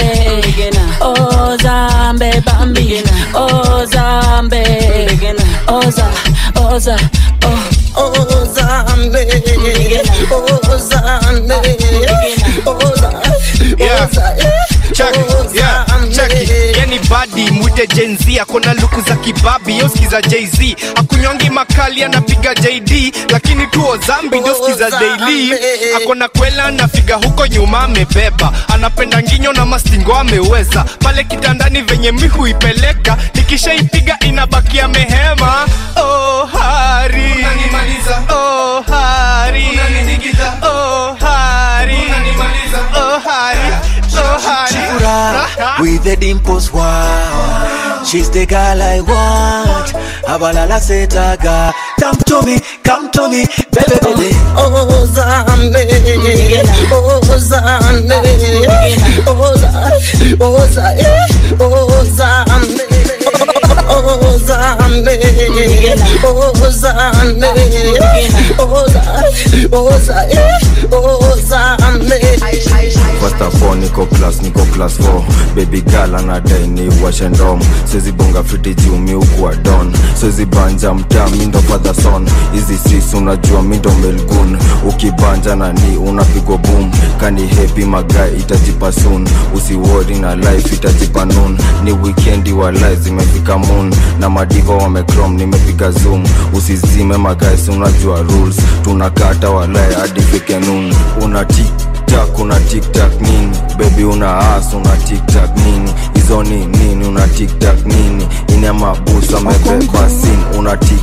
Ozambe, Bambi, Ozambe, Oza, Oza, oh. Ozambe, Ozambe, Yeah. Check it, yeah, check it. yani badi mwite jenz akona luku za kibabi yoskiza jz akunyongi makali anapiga jd lakini tuo zambi ndoskiza daily akona kwela anafiga huko nyuma amebeba anapenda nginyo na mastingo ameweza pale kitandani venye mihu ipeleka nikishaipiga inabakia mehema oh, hari oh, hari oh, hari oh, hari oh, hari Chipura with the dimples, wow. She's the girl I want. Abalala setaga. Come to me, come to me, baby, baby. Ozambe, Ozambe, Oza, Oza, eh, Ozambe, Ozambe, Ozambe, Oza, Oza, eh, Ozambe. First of all, niko class, niko class 4 Baby girl anadai ni washe ndom Siwezi bonga fiti juu mi ukuwa don Siwezi banja mtaa mi ndo father son Hizi sis unajua mi ndo melgun Ukibanja na ni unapigwa boom Kani happy magai itajipa soon Usiwori na life itajipa noon Ni weekendi wa life zimefika moon Na madiva wamecrom nimepiga zoom Usizime magai si unajua rules Tunakata walai hadi fike noon Una tik tiktak una tiktak nini bebi una as una tiktak nini hizo ni nini una tiktak nini ini amabusu amebeba sin una tiktak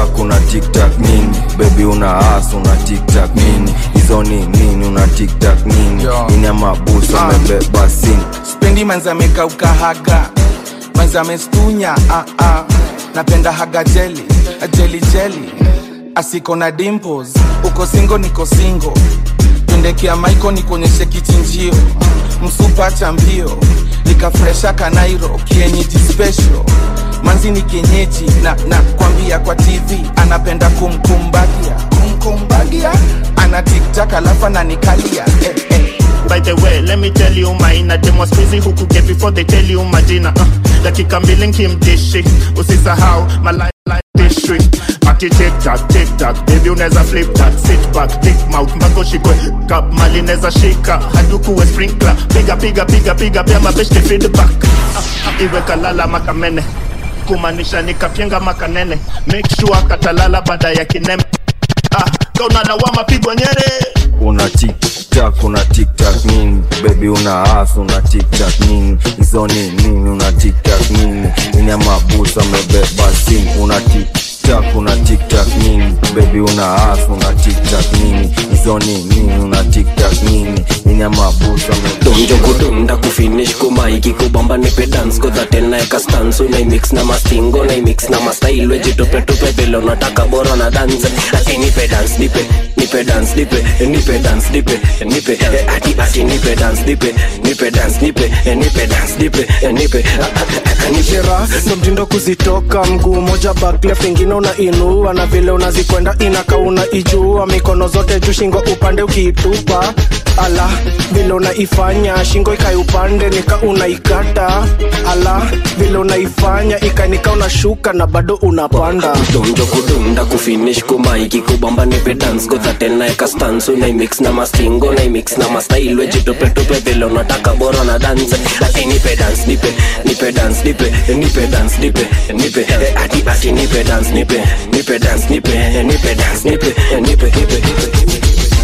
tiktak una tiktak nini bebi una as una tiktak nini hizo ni nini una tiktak nini ini amabusu amebeba sini spendi manza amekauka haga manza amestunya ah, ah. napenda haga jeli jeli jeli asiko na dimples uko singo niko singo pendekea maiko nikuonyeshe kichinjio msupa cha mbio nikafresha kanairo kienyeji special manzi ni kienyeji na, na kwambia kwa tv anapenda kumkumbagia kumkumbagia ana tiktak alafu ananikalia eh, eh. By the way, let me tell you maina demo squeezy huku get before they tell you majina uh, dakika mbili nkimdishi usisahau my life life district ati tiktak tiktak baby unaweza flip that sit back dick mouth mpaka ushikwe kap mali neza shika hadukuwe sprinkler piga piga piga piga pia mabeshte feedback uh, iwe kalala makamene kumaanisha nikapyenga makanene make sure katalala baada ya kineme ah, kauna lawama pigwa nyere una tiktak una tiktak nini bebi una as una tiktak nini hizo ni nini una tiktak nini ini amabusu amebeba sini una tiktak una tiktak nini bebi una as una tiktak nini hizo ni nini una tiktak nini ini amabusu donjo kudunda kufinish kumaiki kubamba nipe dance kodha tena eka stansu naimix na mastingo naimix na mastail wejitupetope vile unataka bora na dance ati nipe dance nipe nipe dance nipe nipe dance nipe nipe eh, ati ati nipe dance nipe nipe dance nipe eh, nipe dance nipe eh, nipe ah, ah, ah, nipe Shera ndo mtindo kuzitoka mguu moja back left ingine unainua na vile unazikwenda inaka unaijua mikono zote juu shingo upande ukiitupa ala vile unaifanya shingo ikai upande nika unaikata ala vile unaifanya ikanika unashuka na bado unapanda donjo kudunda kufinish kumaiki kubamba nipe dance godha tena eka stansu naimix na mastingo naimix na mastail wejitupetope vile unataka bora na dance ati nipe dance nipe nipe dance nipe nipe dance nipe nipe eh, ati ati nipe dance nipe nipe dance nipe eh, nipe dance nipe eh, nipe nipe nipe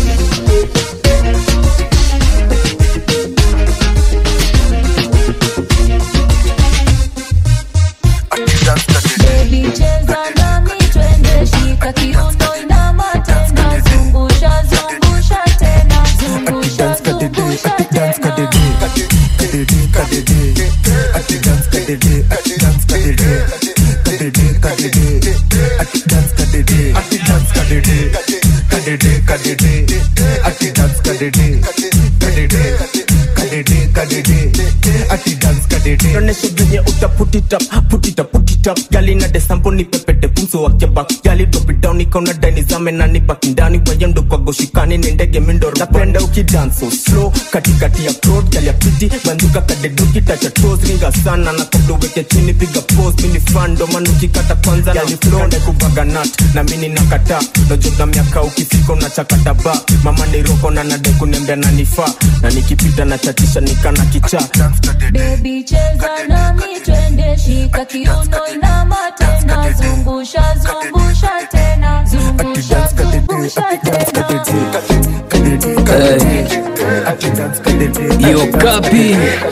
Baby cheza nami twende shika kiuno inama tena zungusha zungusha tena zungusha zungusha tena onyesha venye uta put it up, put it up, put it up. gali na desambo ni pepete pumso wake back gali drop it down ikaona dani zame na ni baki ndani wayendo kwa goshikani ni ndege mindo napenda ukidance so slow katikati ya crowd gali ya piti banduka kadeduki tacha toes ringa sana na kabla uweke chini piga pose mini fan ndo maana ukikata kwanza na flow na kuvaga nut na mimi nakata najota miaka ukifika unachakata ba mama ni roko na nade kunembea na nifaa na nikipita na chatisha nikana kichaa Baby cheza nami twende shika kiuno inama tena zungusha zungusha tena zungusha zungusha tena yo kapi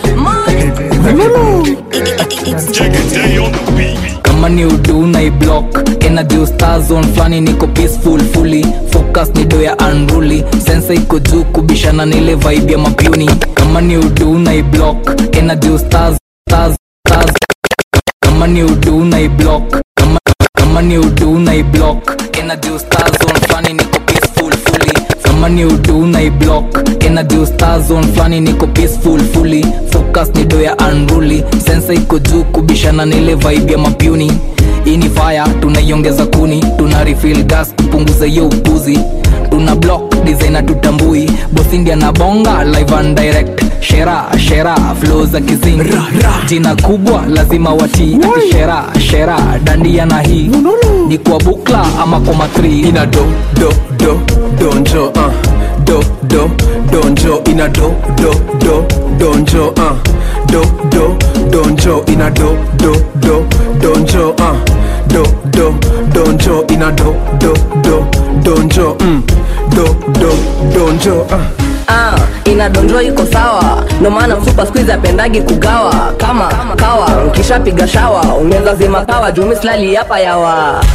kama ni udu na iblock energy star zone flani niko peaceful fully focus ni do ya unruly sensa iko juu kubishana na ile vibe ya mapuni kama ni udu na iblock energy stars stars stars kama ni udu na iblock kama kama ni udu na iblock energy star zone flani niko peaceful fully kama ni udu na iblock energy star zone flani niko peaceful fully focus ni do ya unruly sensa iko juu kubishana na ile vibe ya mapuni hii ni fire tunaiongeza kuni tuna refill gas tupunguze hiyo upuzi tuna block designer tutambui bosindia na bonga live and direct shera shera flow za kizing jina kubwa lazima watii ati shera shera dandia na hii ni kwa bukla ama kwa matri ina do do do donjo uh. do do donjo ina do do do donjo uh. do do donjo ina do do do donjo uh. do do donjo ina do do do donjo mm. do do donjo uh. ah, inadonjwa iko sawa ndo maana msupa skuizi apendagi kugawa kama kawa ukishapiga shawa unaweza zima kawa jumi slali hapa yawa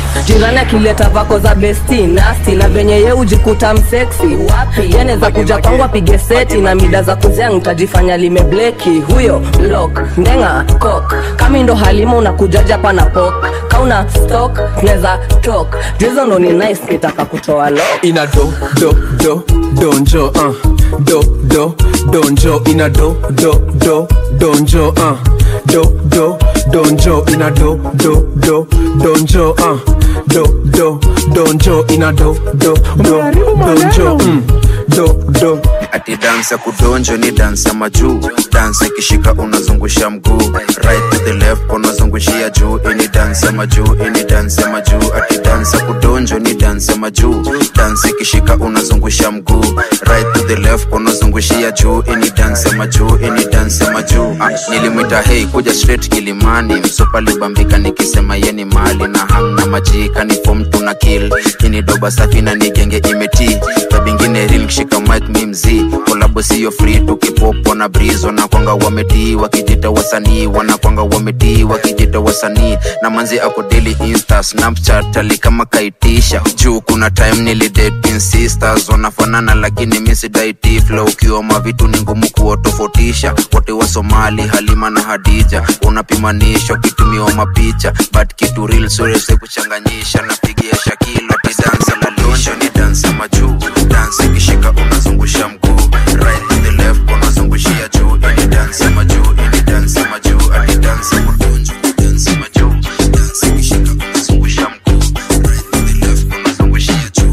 jirani akileta vako za besti nasti na venye ye ujikuta mseksi yaneza kuja kwangu apige seti na mida za kuzea ntajifanya limebleki huyo blok ndenga kok kami ndo halima unakujaja pana pok kauna stok neza tok juizo ndo ni nice kitaka kutoa lo ina do do do donjo uh. do do donjo ina do do do donjo uh. do do donjo ina do do do donjo uh. do do donjo ina do do do donjo mm. do do ati dansi ya kudonjo ni dansi ya majuu dansi ikishika unazungusha mguu right to the left unazungushia juu ini dansi ya majuu ini dansi ya majuu ati dansi ya kudonjo ni dansi ya majuu dansi ikishika unazungusha mguu right to the left unazungushia juu ini dansi ya majuu ini dansi ya majuu ah, nilimwita hei kuja straight kilimani msupa libambika nikisema yeni mali na hamna majika ni fom tuna kill ini doba safi na nigenge imeti tabingine ril kishika mic mi mzii kolabo siyo free tukipopo na breeze wanakwanga wametii wakijita wasanii wanakwanga wametii wakijita wasanii na manzi ako daily insta snapchat ali kama kaitisha juu kuna time nilidate sisters wanafanana lakini misidaiti flow ukiwa mavitu ni ngumu kuwatofautisha wote wa somali halima na hadija unapimanishwa kitumiwa mapicha but kitu real surese kuchanganyisha napigia shakilo tidansa la lonjo ni dansa majuu dansa ikishika unazungusha mguu right to the left unazungushia juu ini dansa majuu ini dansa majuu ati dansa kudonjo ni dansa majuu dansa ikishika unazungusha mguu right to the left unazungushia juu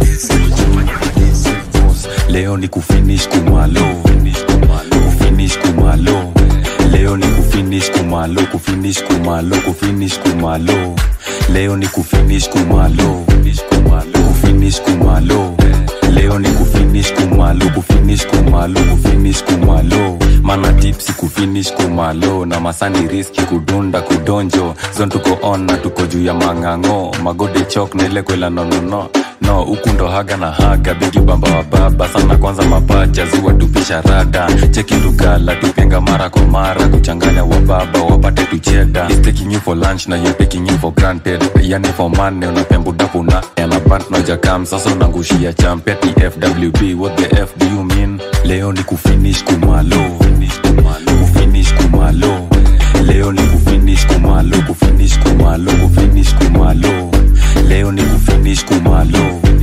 leo ni kufinish kumalo kufinish kumalo leo ni kufinish kumalo kufinish kumalo kufinish kumalo leo ni kufinish kumalo kufinish kumalo leo ni kufinish kumalo kufinish kumalo kufinish kumalo mana tipsi kufinish kumalo na masani riski kudunda kudonjo zon tuko on na tuko juu ya mang'ang'o magode chok na ile kwela nonono no huku ndo haga na haga bigi bamba wa baba sana kwanza mapacha ziwa tupisha rada cheki tugala tupenga mara kwa mara kuchanganya wa baba wapate tucheda He's taking you for lunch na you're taking you for granted yani for money unapembudapuna yana bant nojakam sasa unangushia champeti fwb what the f do you mean leo ni kufinish kumalo kufinish kumalo leo ni kufinish kumalo kufinish kumalo kufinish kumalo leo ni kufinish kumalo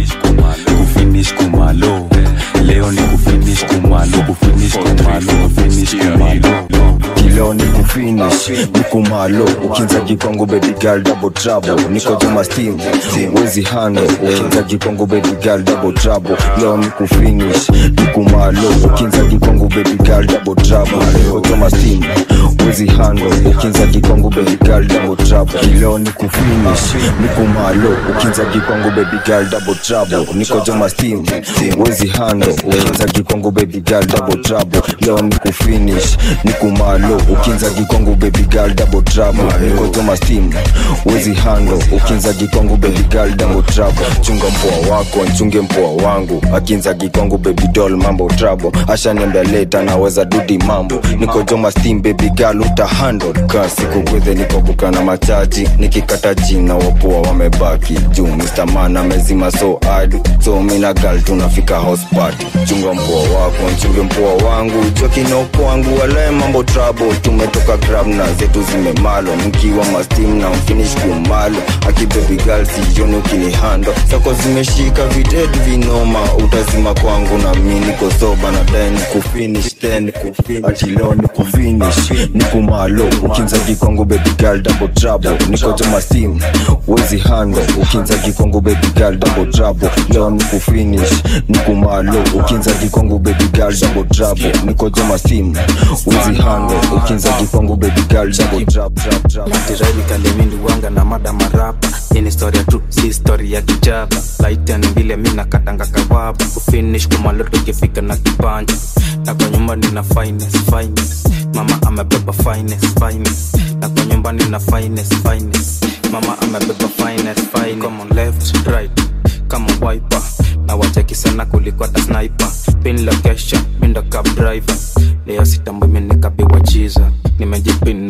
kufinish kumalo leo ni kufinish kumalo kufinish kumalo kufinish kumalo kilo ni kufinish nikumalo ukinza kikongo baby girl double trouble niko joma steam wezi hando ukinza kikongo baby girl double trouble leo ni kufinish nikumalo ukinza kikongo baby girl double trouble niko joma steam wezi hando ukinza kikongo baby girl double trouble kilo ni kufinish nikumalo ukinza kikongo baby girl double trouble niko joma steam wezi hando ukinza kikongo baby girl double trouble leo ni kufinish nikumalo ukinza kikongo baby girl double trouble niko joma steam wezi hando ukinza kikongo baby girl double trouble chunga mpoa wako nchunge mpoa wangu akinza kikongo baby doll mambo trouble ashaniambia leta naweza dudi mambo niko joma steam baby girl uta handle ka siku gwedhe niko buka na machaji nikikata jina wapoa wamebaki juu Mr. Man amezima so adi so mina girl tunafika house party chunga mpoa wako nchunge mpoa wangu jokino kwangu walae mambo trouble tumetoka grab na zetu zimemalo mkiwa mastim na mfinish kumalo aki baby girl sijoni ukinihando sako zimeshika videdi vinoma utazima kwangu na mi niko soba na then kufinish then kufinish ati leo ni kufinish nikumalo ukinza kikongo baby girl double trouble niko joma steam wezi hando ukinza kikongo baby girl double trouble leo ni kufinish nikumalo ukinza kikongo baby girl double trouble niko joma steam wezi hando ukinza kikongo baby girl double trouble Tiraili kalemindi wanga na mada marapa hii ni historia tu si historia ya kijaba laitani vile mi nakatanga kawaba kufinish kumaloto ikifika na kipanja na kwa nyumba nina finest finest mama amebeba finest finest na kwa nyumba nina finest finest mama amebeba finest finest come on left right kama wiper na wacheki sana kuliko hata sniper pin location mindo cab driver leo sitambui minikapiwa chiza nimejipin na maforo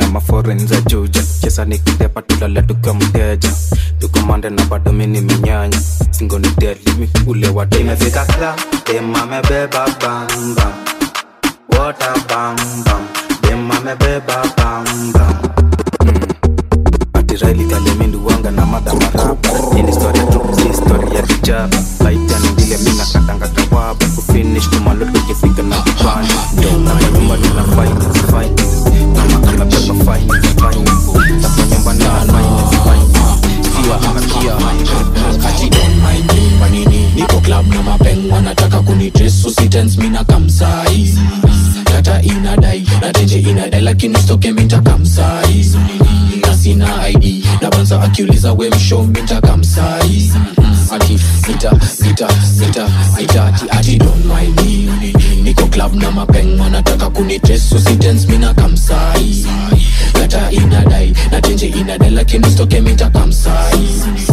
forenza juja chesa nikitepa tulale tukiwa mteja tukomande na bado mini minyanya singoni deli ule watu imefika club dem amebeba bamba wota bambam dem amebeba bambam atiraili kaleminduwanga na mada marapa ini storia tu si story ya kijaba laitani vile mina katanga kawaba kufinish kumaloto kifika na kipande na kwa nyumba nina finance finance mama anabeba finance finance na kwa nyumba nina finance finance Kia, kia, ati don't mind me manini niko club na mapeng wanataka kunitres usitens mina kamsai data inadai na tenje inadai lakini stoke minta kamsai na sina id na banza akiuliza we msho minta kamsai ati nita nita nita nita ati ati don't mind me niko club na mapeng wanataka kunitres usitens mina kamsai data inadai na tenje inadai lakini stoke minta kamsai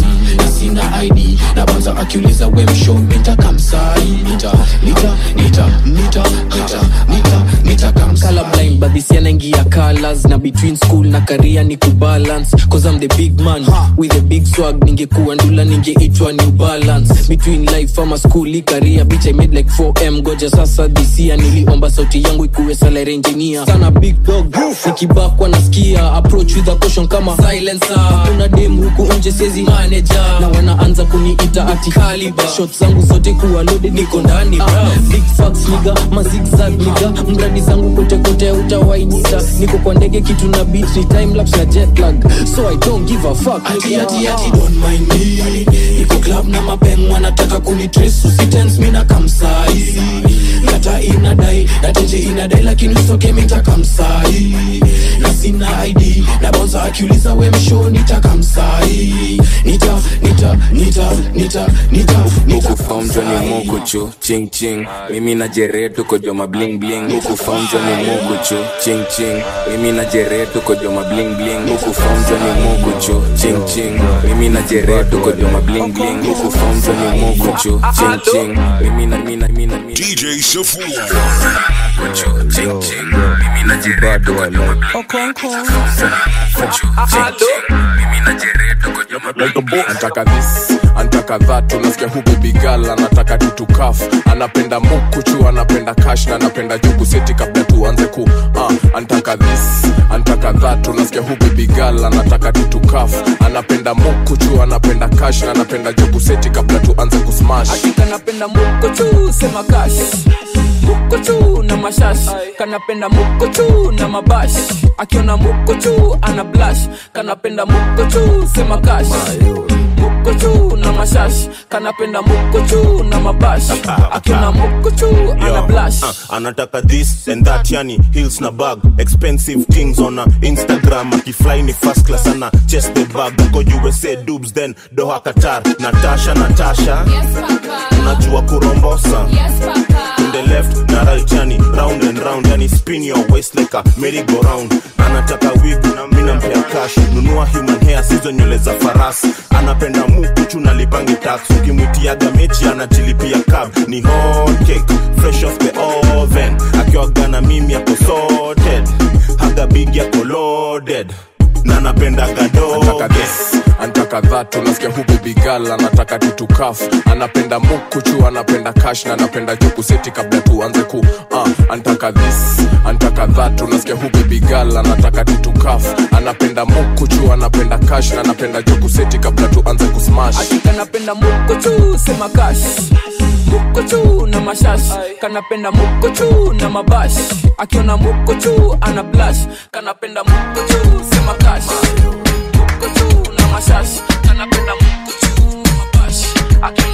na sina id na banza akiuliza we msho minta kamsai nita nita nita nita nita nita nita kamsai color blind but this year naingia colors na between school na career ni kubalance cause I'm the big man with a big swag ningekuwa ndula ningeitwa new balance between life ama school i career bitch I made like 4m goja sasa this year niliomba sauti yangu ikuwe salary engineer sana big dog nikibakwa nasikia approach with a caution kama silencer kuna dem huku nje siezi manager na wanaanza kuniita ati caliber shot zangu zote kuwa loaded niko ndani bra big facts niga mazigzag niga mradi zangu kote kote utawainita niko kwa ndege kitu na beat ni time lapse na jet lag so i don't give a fuck ati ati ati don't mind me niko club na mapeng wanataka kunitres usitens mina kamsai data inadai na tenje inadai lakini usoke minta kamsai na sina id na bonza akiuliza we msho nita kamsai nita nita nita nita nita nita ukufamjwa ni mokuchu ching ching mimi na jeretu kojoma bling bling ukufamjwa ni mokuchu ching ching mimi na jeretu kojoma bling bling ukufamjwa ni mokuchu ching ching mimi na jeretu kojoma bling bling ukufamjwa ni mokuchu ching ching mimi na mimi na mimi na mimi DJ Safua. ching ching mimi na jeretu kojoma antaka this antaka that unasikia hu bibigal anataka tutukaf anapenda mukuchu anapenda kash na anapenda juku seti kabla tuanze ku uh, antaka this antaka that unasikia hu bibigal anataka tutukaf anapenda mukuchu anapenda kash na anapenda juku seti kabla tuanze kusmash kanapenda mukochu sema kash mukochu na mashash kanapenda mukochu na mabash akiona mukochu ana blash kanapenda mukochu sema kash mukochu na mashash kanapenda mukochu na mabash akiona mukochu ana Yo, blash uh, anataka this and that yani hills na bag expensive things on a instagram akifly ni first class ana chest the bag ako usa dubs then doha qatar natasha natasha unajua kurombosa in the left na right yani round and round yani spin your waist like a merry go round anataka wig na mimi nampea cash nunua human hair sizo nywele za farasi anapenda mukuchu na lipangi tax ukimwitiaga mechi anajilipia cab ni hot cake fresh off the oven akiwaga na mimi ako sorted haga big yako loaded na napendaga antaka doge this antaka that unasikia hu bibigal anataka tutukaf anapenda mukuchu anapenda kash na anapenda juku seti kabla tuanze ku uh, antaka this antaka that unasikia hu bibigal anataka tutukaf anapenda mukuchu anapenda kash na anapenda juku seti kabla tuanze kusmash kanapenda mukochu sema kash mukochu na mashash kanapenda mukochu na mabash akiona mukochu ana blash kanapenda mukochu sema kash mukochu na mashash kanapenda mukochu mabash akiona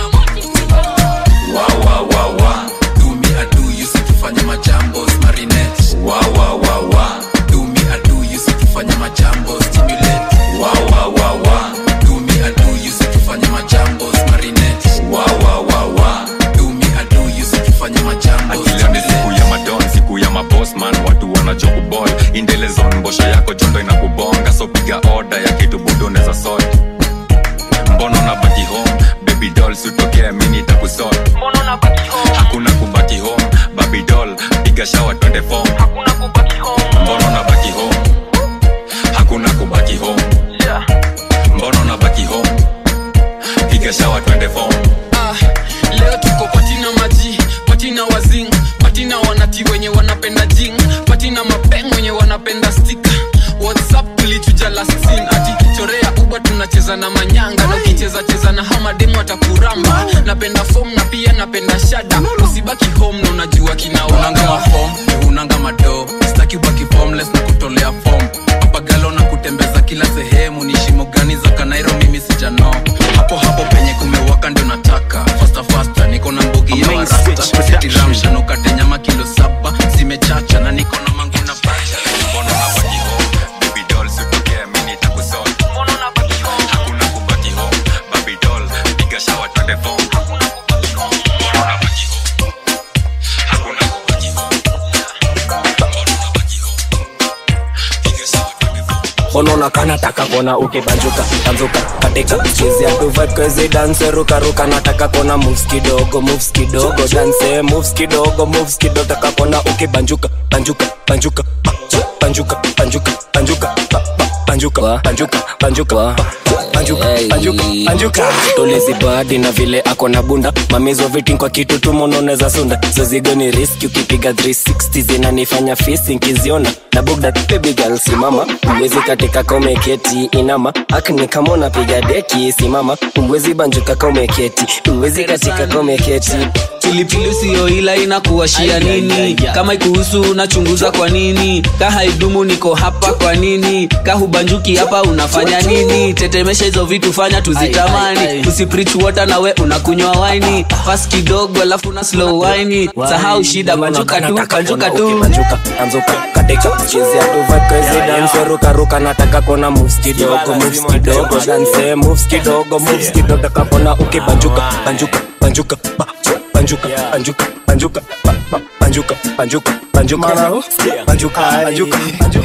wa wa wa wa do me I do you si tufanye majambo marinette wa wa wa wa do me I do you si tufanye majambo stimulate wa wa wa wa do me I do you si tufanye majambo marinette wa wa wa wa do me I do you si tufanye majambo akila ni siku ya madon siku ya mabosman watu wanachokubol indelezon mbosha yako jondo inakubonga so piga oda ya kitu budoneza sot mbono na baki home baby doll sutokea mini takusot hakuna kubaki home baby doll piga shawa twende fom mbono na baki home twende form Ah, leo tuko patina maji patina wazing patina wanati wenye wanapenda jing patina mapeng wenye wanapenda stika whatsapp tulichuja last scene ati chorea uba tunacheza na manyanga na ukicheza cheza na hamademu atakuramba napenda fom na pia napenda shada usibaki home na unajua kinaunanga mafom unanga mado staki ubaki formless na kutolea fom papagalo na kutembeza kila sehemu ni shimo gani za kanairo mimi sijano hapo hapo penye kumewaka ndio nataka fasta fasta niko na mbogi ya warasta tiramshanukate nyama kilo saba zimechacha na niko na mangu na bacha mbona unabaki home baby doll sitokea mimi nitakusol mbona unabaki home hakuna kubaki home baby doll piga shower twende form mbona unabaki home hakuna kubaki home unaona kanataka kona ukibanjuka banzuka katika chezea tu vibe crazy dance ruka ruka nataka kona moves kidogo moves kidogo dance moves kidogo moves kidogo taka kona ukibanjuka banjuka banjuka ba- banjuka banjuka banjuka ba- ba- banjuka banjuka banjuka ba- banjuka banjuka banjuka tulizibadi na vile ako na bunda mamizo vitin kwa kitu tu mononeza sunda zozigo ni riski ukipiga 360 zinanifanya fisi nkiziona na bugda baby girl simama uwezi katika kaumeketi inama akni kama unapiga deki simama uwezi banjuka kaumeketi uwezi katika kaumeketi pilipili siyo ila inakuwashia nini kama ikuhusu unachunguza kwa nini ka haidumu niko hapa kwa nini ka hubanjuki hapa unafanya nini tetemesha hizo vitu fanya tuzitamani usiprich water nawe unakunywa waini pas kidogo alafu na slow waini sahau shida banjuka tu banjuka tu banjuka banjuka katika chezea tu vibe crazy dance ruka ruka nataka kona moves kidogo moves kidogo dance moves kidogo moves kidogo nataka kona ukibanjuka banjuka banjuka ba- banjuka banjuka banjuka ba- ba- banjuka banjuka banjuka banjuka banjuka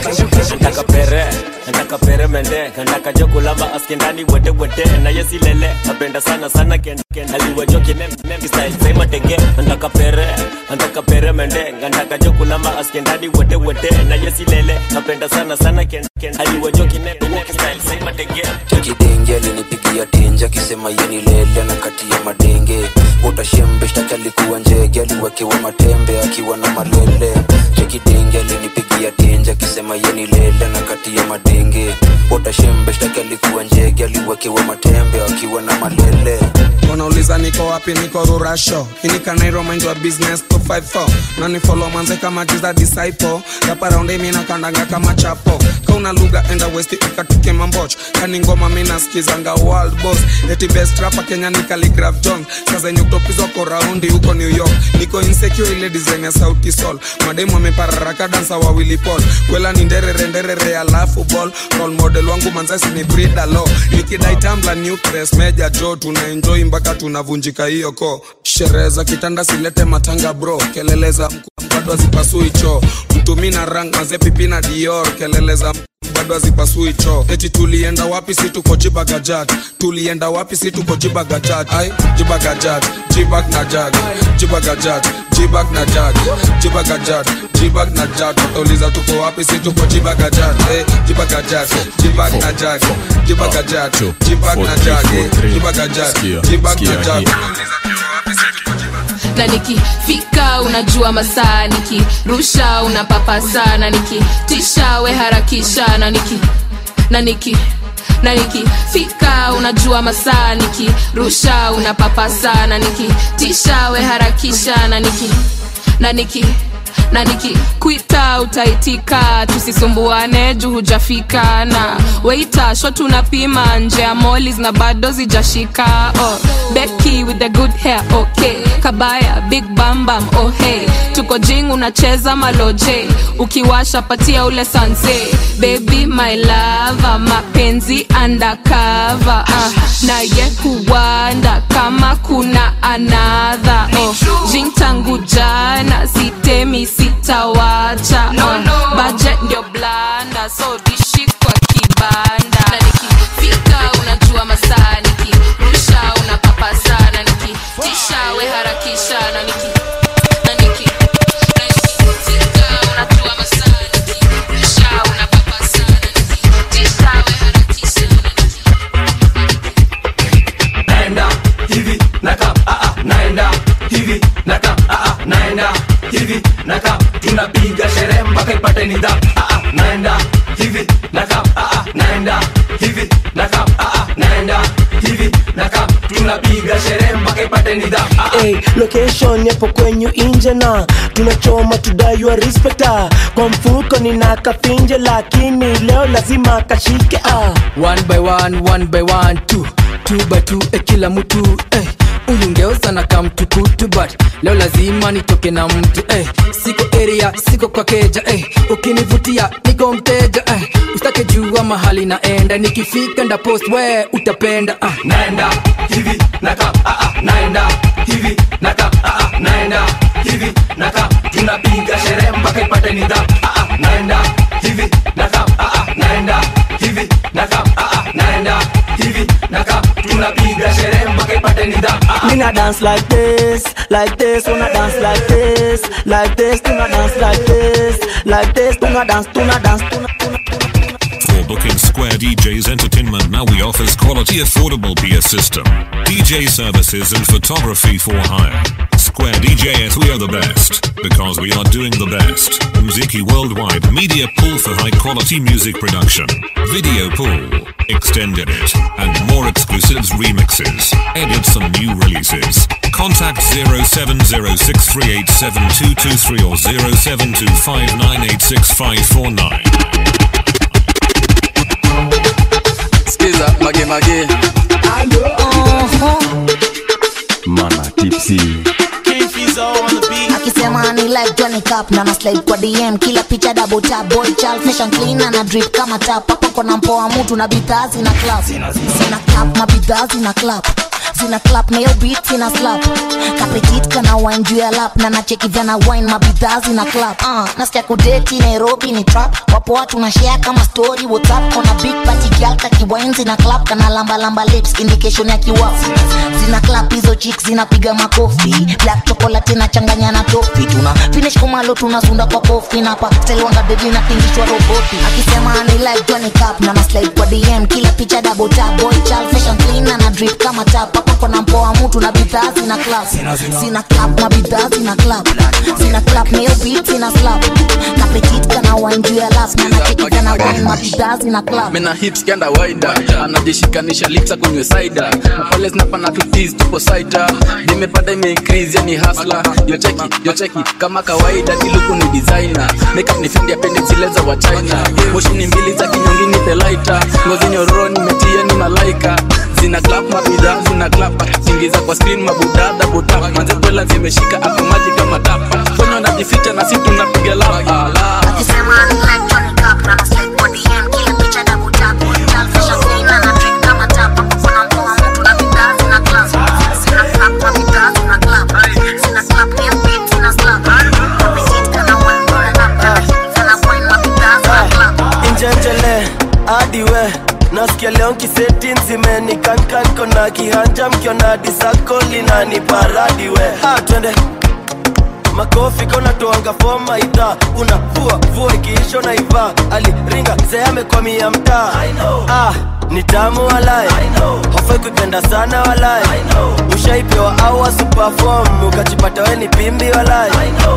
nataka pere nataka pere mende nataka jokulamba askendani wete wete na yesilele napenda sana sana ken ken aliwajoki nem nem style sema tenge nataka pere nataka pere mende nataka jokulamba askendani wete wete na yesilele napenda sana sana ken ken aliwajoki nem nem style sema tenge chekidenge alinipigia tenje akisema yeni lele na kati ya madenge utashembe shtaki alikuwa njege aliwekewa matembe akiwa na malele chekidenge alinipigia tenje akisema yeni lele na kati ya madenge utashembe shtaki alikuwa njege aliwekewa matembe akiwa na malele wanauliza niko wapi niko rurasho inikanairo mind wa business 254 nani follow manze kama jiza disciple raparaundi mina kandanga kama chapo kauna lugha enda westi ikatuke mamboch kani ngoma mina skizanga world boss eti best rapa kenya ni Khaligraph jones saa zenye utopizwa ko raundi huko new york niko insecure ile design ya sauti sol mademu amepararaka dansa wa Willy Paul kwela ni nderere nderere alafu ball role model wangu manzasi ni Brida Law nikidai tambla new press meja jo tuna enjoy mpaka tunavunjika hiyo ko sherehe za kitanda silete matanga bro kelele za mkuu bado hazipasui choo mtumi na rang maze pipi na dior kelele za mkuu bado hazipasui choo eti tulienda wapi si tuko jibagajat tulienda wapi si tuko jibagajat ai jibagajat jibag na jag jibagajat jibag na jag jibagajat jibag na jag watauliza tuko wapi si tuko jibagajat eh, jibagajat jibag na jag jibagajat jibag na jag eh, jibagajat jibag na jag na nikifika unajua masaa nikirusha unapapasa na nikitisha we harakisha na niki na niki na nikifika unajua masaa nikirusha unapapasa na nikitisha we harakisha na niki na niki na nikikwita utaitika tusisumbuane juu hujafika na weita sho tunapima nje ya molis na bado zijashika oh, beki with the good hair okay kabaya big bambam oh hey tuko jing unacheza maloje ukiwasha patia ule sanse baby my lava mapenzi undercover uh, naye huwanda kama kuna anadha oh, jing tangu jana sitemi sitawacha no, no. budget ndio blanda so dishi kwa kibanda na nikifika unajua masaa nikirusha unapapasa na nikitisha we harakisha na niki na niki na nikifika unajua masaa nikirusha unapapasa na nikitisha we harakisha naenda hivi naka ah, ah, naenda hivi naka ah, ah, naenda hivi naka tunapiga sherehe mpaka ipate nidhamu ah, ah, naenda hivi naka ah, ah, naenda hivi naka ah, ah, naenda hivi naka tunapiga sherehe mpaka ipate nidhamu ah, ah. Hey, location yapo kwenyu inje na tunachoma tudaiwa respecta kwa mfuko nina kafinje lakini leo lazima kashike ah. one by one one by one two two by two eh, kila mtu eh. huyu ngeusa na kamtukutu but leo lazima nitoke na mtu eh. siko area siko kwa keja eh. ukinivutia niko mteja eh. usitake jua mahali naenda nikifika nda post we utapenda ah. naenda hivi naka ah, ah, naenda hivi naka ah, ah, naenda hivi naka tunapiga sherehe mpaka ipate nidhamu ah, ah, naenda hivi naka ah, ah, naenda hivi naka ah, ah, naenda hivi naka tunapiga sherehe mpaka ipate nidhamu ah, ah. Me na dance like this, like this, wanna dance like this, like this, tuna dance like this, like this, tuna dance, tuna dance, tuna For booking Square DJs Entertainment now we offers quality affordable PS system, DJ services and photography for hire. Square DJs we are the best because we are doing the best. Mziki Worldwide Media Pool for high quality music production, video pool, extended it, and more exclusives remixes, edits and new releases. Contact 0706387223 or 0725986549. skiza mage mage mana tipsy akisema ni like Johnny Cup na na slide kwa DM kila picha double tap boy child fashion clean na na drip kama tap hapo kona mpoa mtu na bidhaa zina clap zina clap na bidhaa zina clap zina clap na yo beat zina slap kapetit kana wine juu ya lap na nacheki vana wine mabidhaa zina clap uh, nasikia kudeti Nairobi ni trap wapo watu na share kama story WhatsApp kona big party girl kakiwine zina clap kana lamba lamba lips indication ya kiwaf zina clap hizo chicks zinapiga makofi black chocolate inachanganya na tofi tuna finish kumalo tunasunda kwa kofi na pa telwanga dedi na tingishwa roboti akisema ni like Johnny Cup na na slide kwa DM kila picha double tap boy child fashion clean na na drip kama tap hapo kona mpoa mtu na bidhaa zina clap zina clap na bidhaa zina clap zina clap na hiyo beat zina slap kapetit kana wine juu ya lap na nacheki kana wine mabidhaa zina clap mena hips kenda waida anajishikanisha lips akunywe saida na pale zinapana tutis tupo saita nimepata imeincrease yani hasla yocheki yocheki kama kawaida kiluku ni designer makeup ni fendi apende zile za wa china moshi ni mbili za kinyongini the lighter ngozi nyororo nimetia ni malaika zina clap mabidhaa zina clap zingiza kwa screen mabudada buta manze kwela zimeshika hapo maji kama tapa fonyo najificha na si tunapiga lapa la akisema ni like Johnny Cup na na slide kwa DM kila picha double tap boy child fashion clean na na drip kama tap hapo kona mpoa mtu na bidhaa zina clap zina clap na bidhaa zina clap zina clap na hiyo beat zina slap kapetit kana wine juu ya lap na nacheki kana wine mabidhaa zina clap injenjele hadi we nasikia leo nkiseti nzimeni kankan kona kihanja mkiona disako linani paradi we ah, twende makofi konatoanga foma idha unavua vua ikiisho na iva aliringa mzee amekwamia mtaa ah, ni tamu walai hofai kuipenda sana walai ushaipewa au wasupafom ukajipata we ni pimbi walai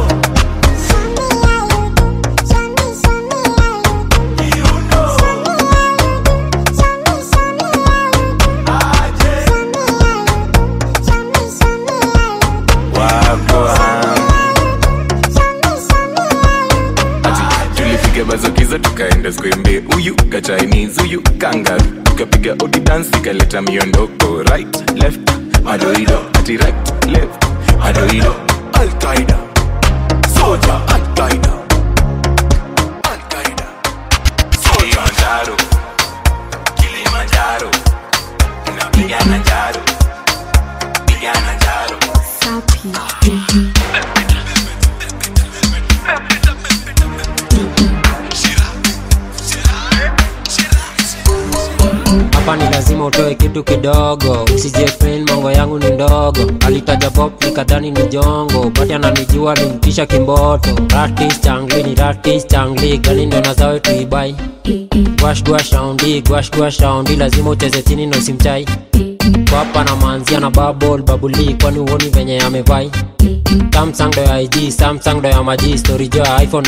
tulipiga mazokizo tukaenda skwembe huyu ka chinese huyu kangaru tukapiga odi dance ikaleta miondoko right left madoido ati right left madoido alqaida soja alqaida alqaida kilimanjaro kilimanjaro tunapigana jaro pigana jaro hapa ni lazima utoe kitu kidogo usijefil mongo yangu ni ndogo alitaja bob nikadhani ni jongo bati ananijua nimtisha kimboto ratis changli ni ratis changli gani ndo nazawe tuibai gwash gwash shaundi gwash gwash shaundi lazima ucheze chini na usimchai hapa na manzia na babol babuli kwani uoni venye amevai samsung ndo ya ig samsung ndo ya maji story jo ya iphone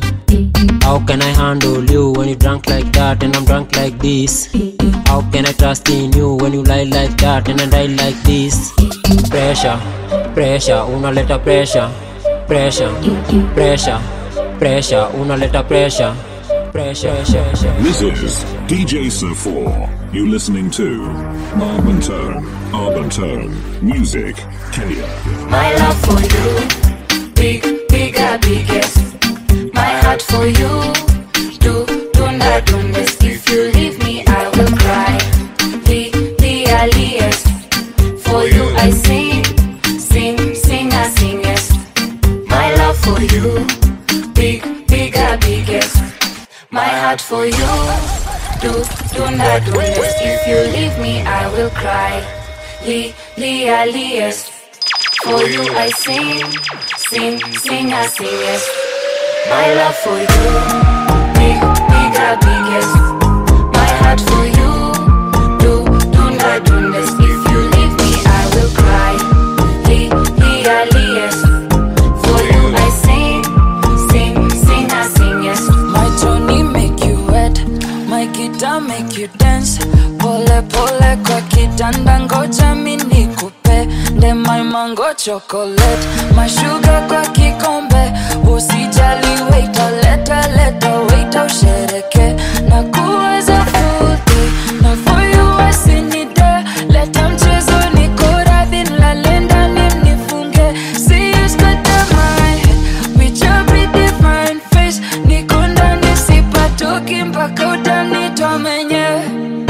99 how can i handle you when you drunk like that and i'm drunk like this how can i trust in you when you lie like that and i die like this pressure pressure unaleta pressure pressure pressure pressure unaleta pressure pressure pressure This is DJ Sir 4. You listening to Urban Tone, Urban Tone, Music, Kenya. My love for you, big, bigger, biggest. My heart for you, do, dunda, dundes. If you leave me, I will cry. The, the earliest. For you, I sing, sing, sing, I singest. My love for you, big, bigger, biggest. My heart for you, do, dunda, dundes. If you leave me, I will cry. The, the earliest. For you I sing, sing, sing, I sing, yes. My love for you, big, bigger, biggest. My heart for you, do, do not do this. If you leave me, I will cry. The, the earliest. For you I sing, sing, sing, I sing, yes. My Tony make you wet, my guitar make you dance. Pole pole kwa kitanda, ngoja mi nikupe nde my mango chocolate, my sugar kwa kikombe. Usijali waiter, leta leta waiter, ushereke na kuweza full day. Na for you I sing it there. Leta mchezo niko radhi, nilale ndani mnifunge. See you scatter my head with your pretty fine face. Niko ndani sipatoki mpaka utanitoa mwenyewe.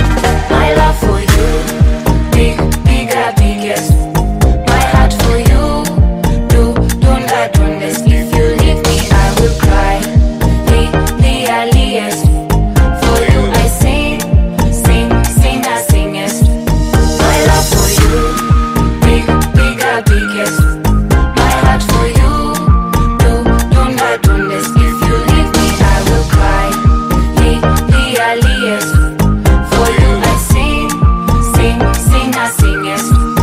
My love for you, big, bigger, biggest. My heart for you, do, do not do this. If you leave me, I will cry. The, the earliest. For you, I sing, sing, sing, I sing, yes. My love for you, big, bigger, biggest. My heart for you, do, do not do this. If you leave me, I will cry. The, the earliest. For you, I sing, sing, sing, I sing, yes.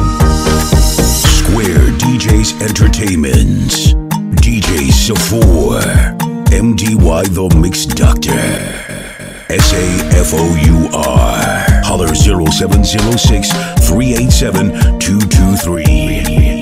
Square DJs Entertainment. DJ Safor. MDY The Mix Doctor. S A F O U R. Holler 0706 387 223.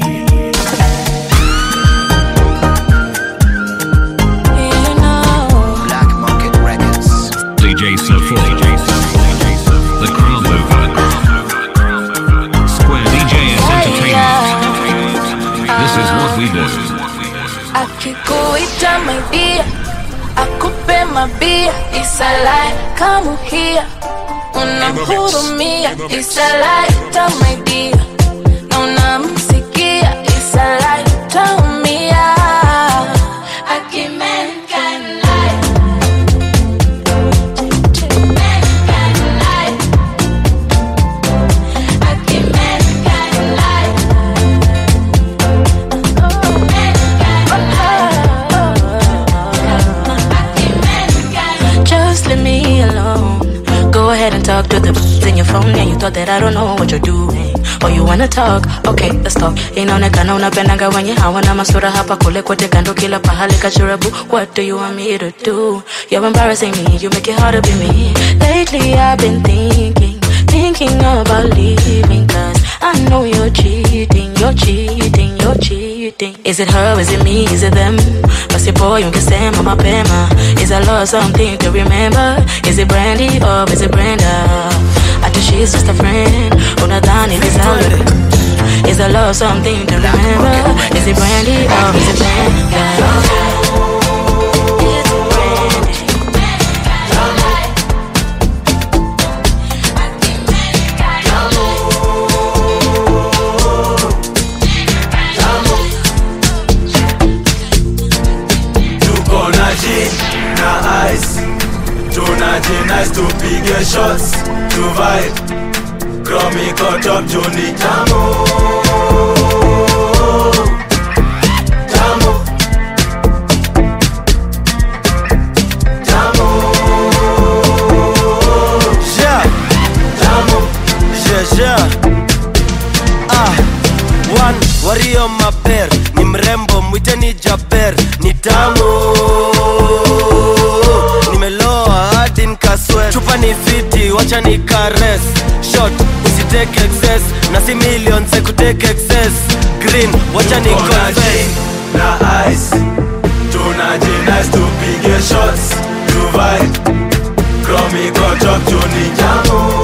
Black Market Records. DJ Sir 4. The Crown Mover. Square DJs Entertainment. This is what we do. akikuita maidia akupe mabia isalai kamuhia unamhurumia isalai tamaidia na unamsikia isalai taumia akimenkanlai Just leave me alone. Go ahead and talk to the b- in your phone. Yeah, you thought that I don't know what you're doing. Or you wanna talk? Okay, let's talk. Inaonekana unapendaga wenye hawana masura hapa kule kote kando kila pahali kachurabu. What do you want me to do? You're embarrassing me. You make it hard to be me. Lately I've been thinking, thinking about leaving. Cause I know you're cheating, you're cheating, you're cheating. Is it her? Is it me? Is it them? Basi boy, ungesema mapema. Is I lost something to remember? Is it Brandy or is it Brenda? I think she's just a friend. Unadhani ni zangu. Is I lost something to remember? Is it Brandy or is it Brenda? tuko na gin na ice tunaji nice tupige shots tu vibe Chrome iko top juu ni tamu Tamu. Tamu. Yeah. Tamu. Yeah, yeah. wario maber ni mrembo mwiteni jaber ni tamu nimeloa hadi nkaswe chupa ni fiti wacha ni kares shot usiteke excess na si million se kuteke excess green wacha ni Tuko na confess gin na ice tunajinice tupige shots tuvibe kromi kochok tuni jamu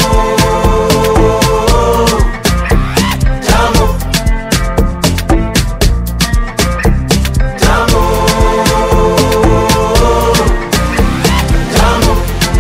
jamu jamu jamu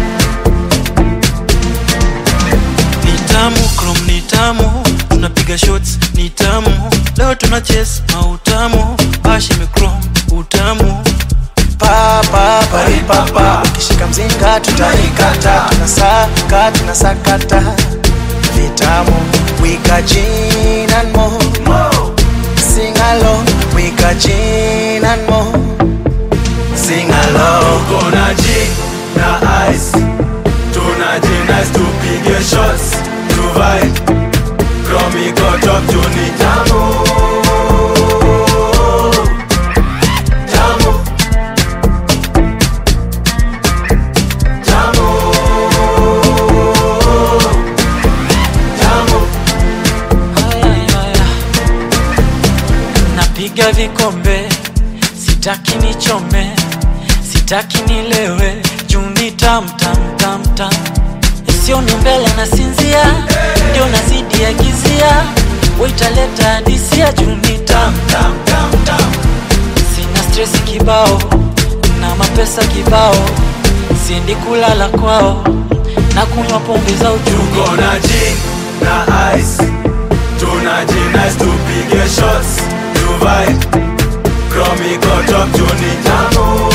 ni tamu krom ni tamu tunapiga shots ni tamu leo tuna ches mautamu bashi mikrom utamu papapapapa ukishika mzinga tutaikata tunasaka tunasakata vitamu wika gin and more sing along wika gin and more sing along tuko na gin na ice tunajinice tupige shots tuvibe kromi kochok tuni jamu jamu jamu jamu napiga vikombe sitaki nichome sitaki nilewe juu ni tam tam tam tam sioni mbele na sinzia ndio nazidi ya gizia waitaleta hadisia juu ni tam tam tam tam sina stresi kibao na mapesa kibao siendi kulala kwao na kunywa pombe za ujugu tuko na gin na ice tunajinice tupige shots tuvibe kromi kochok tuni jamu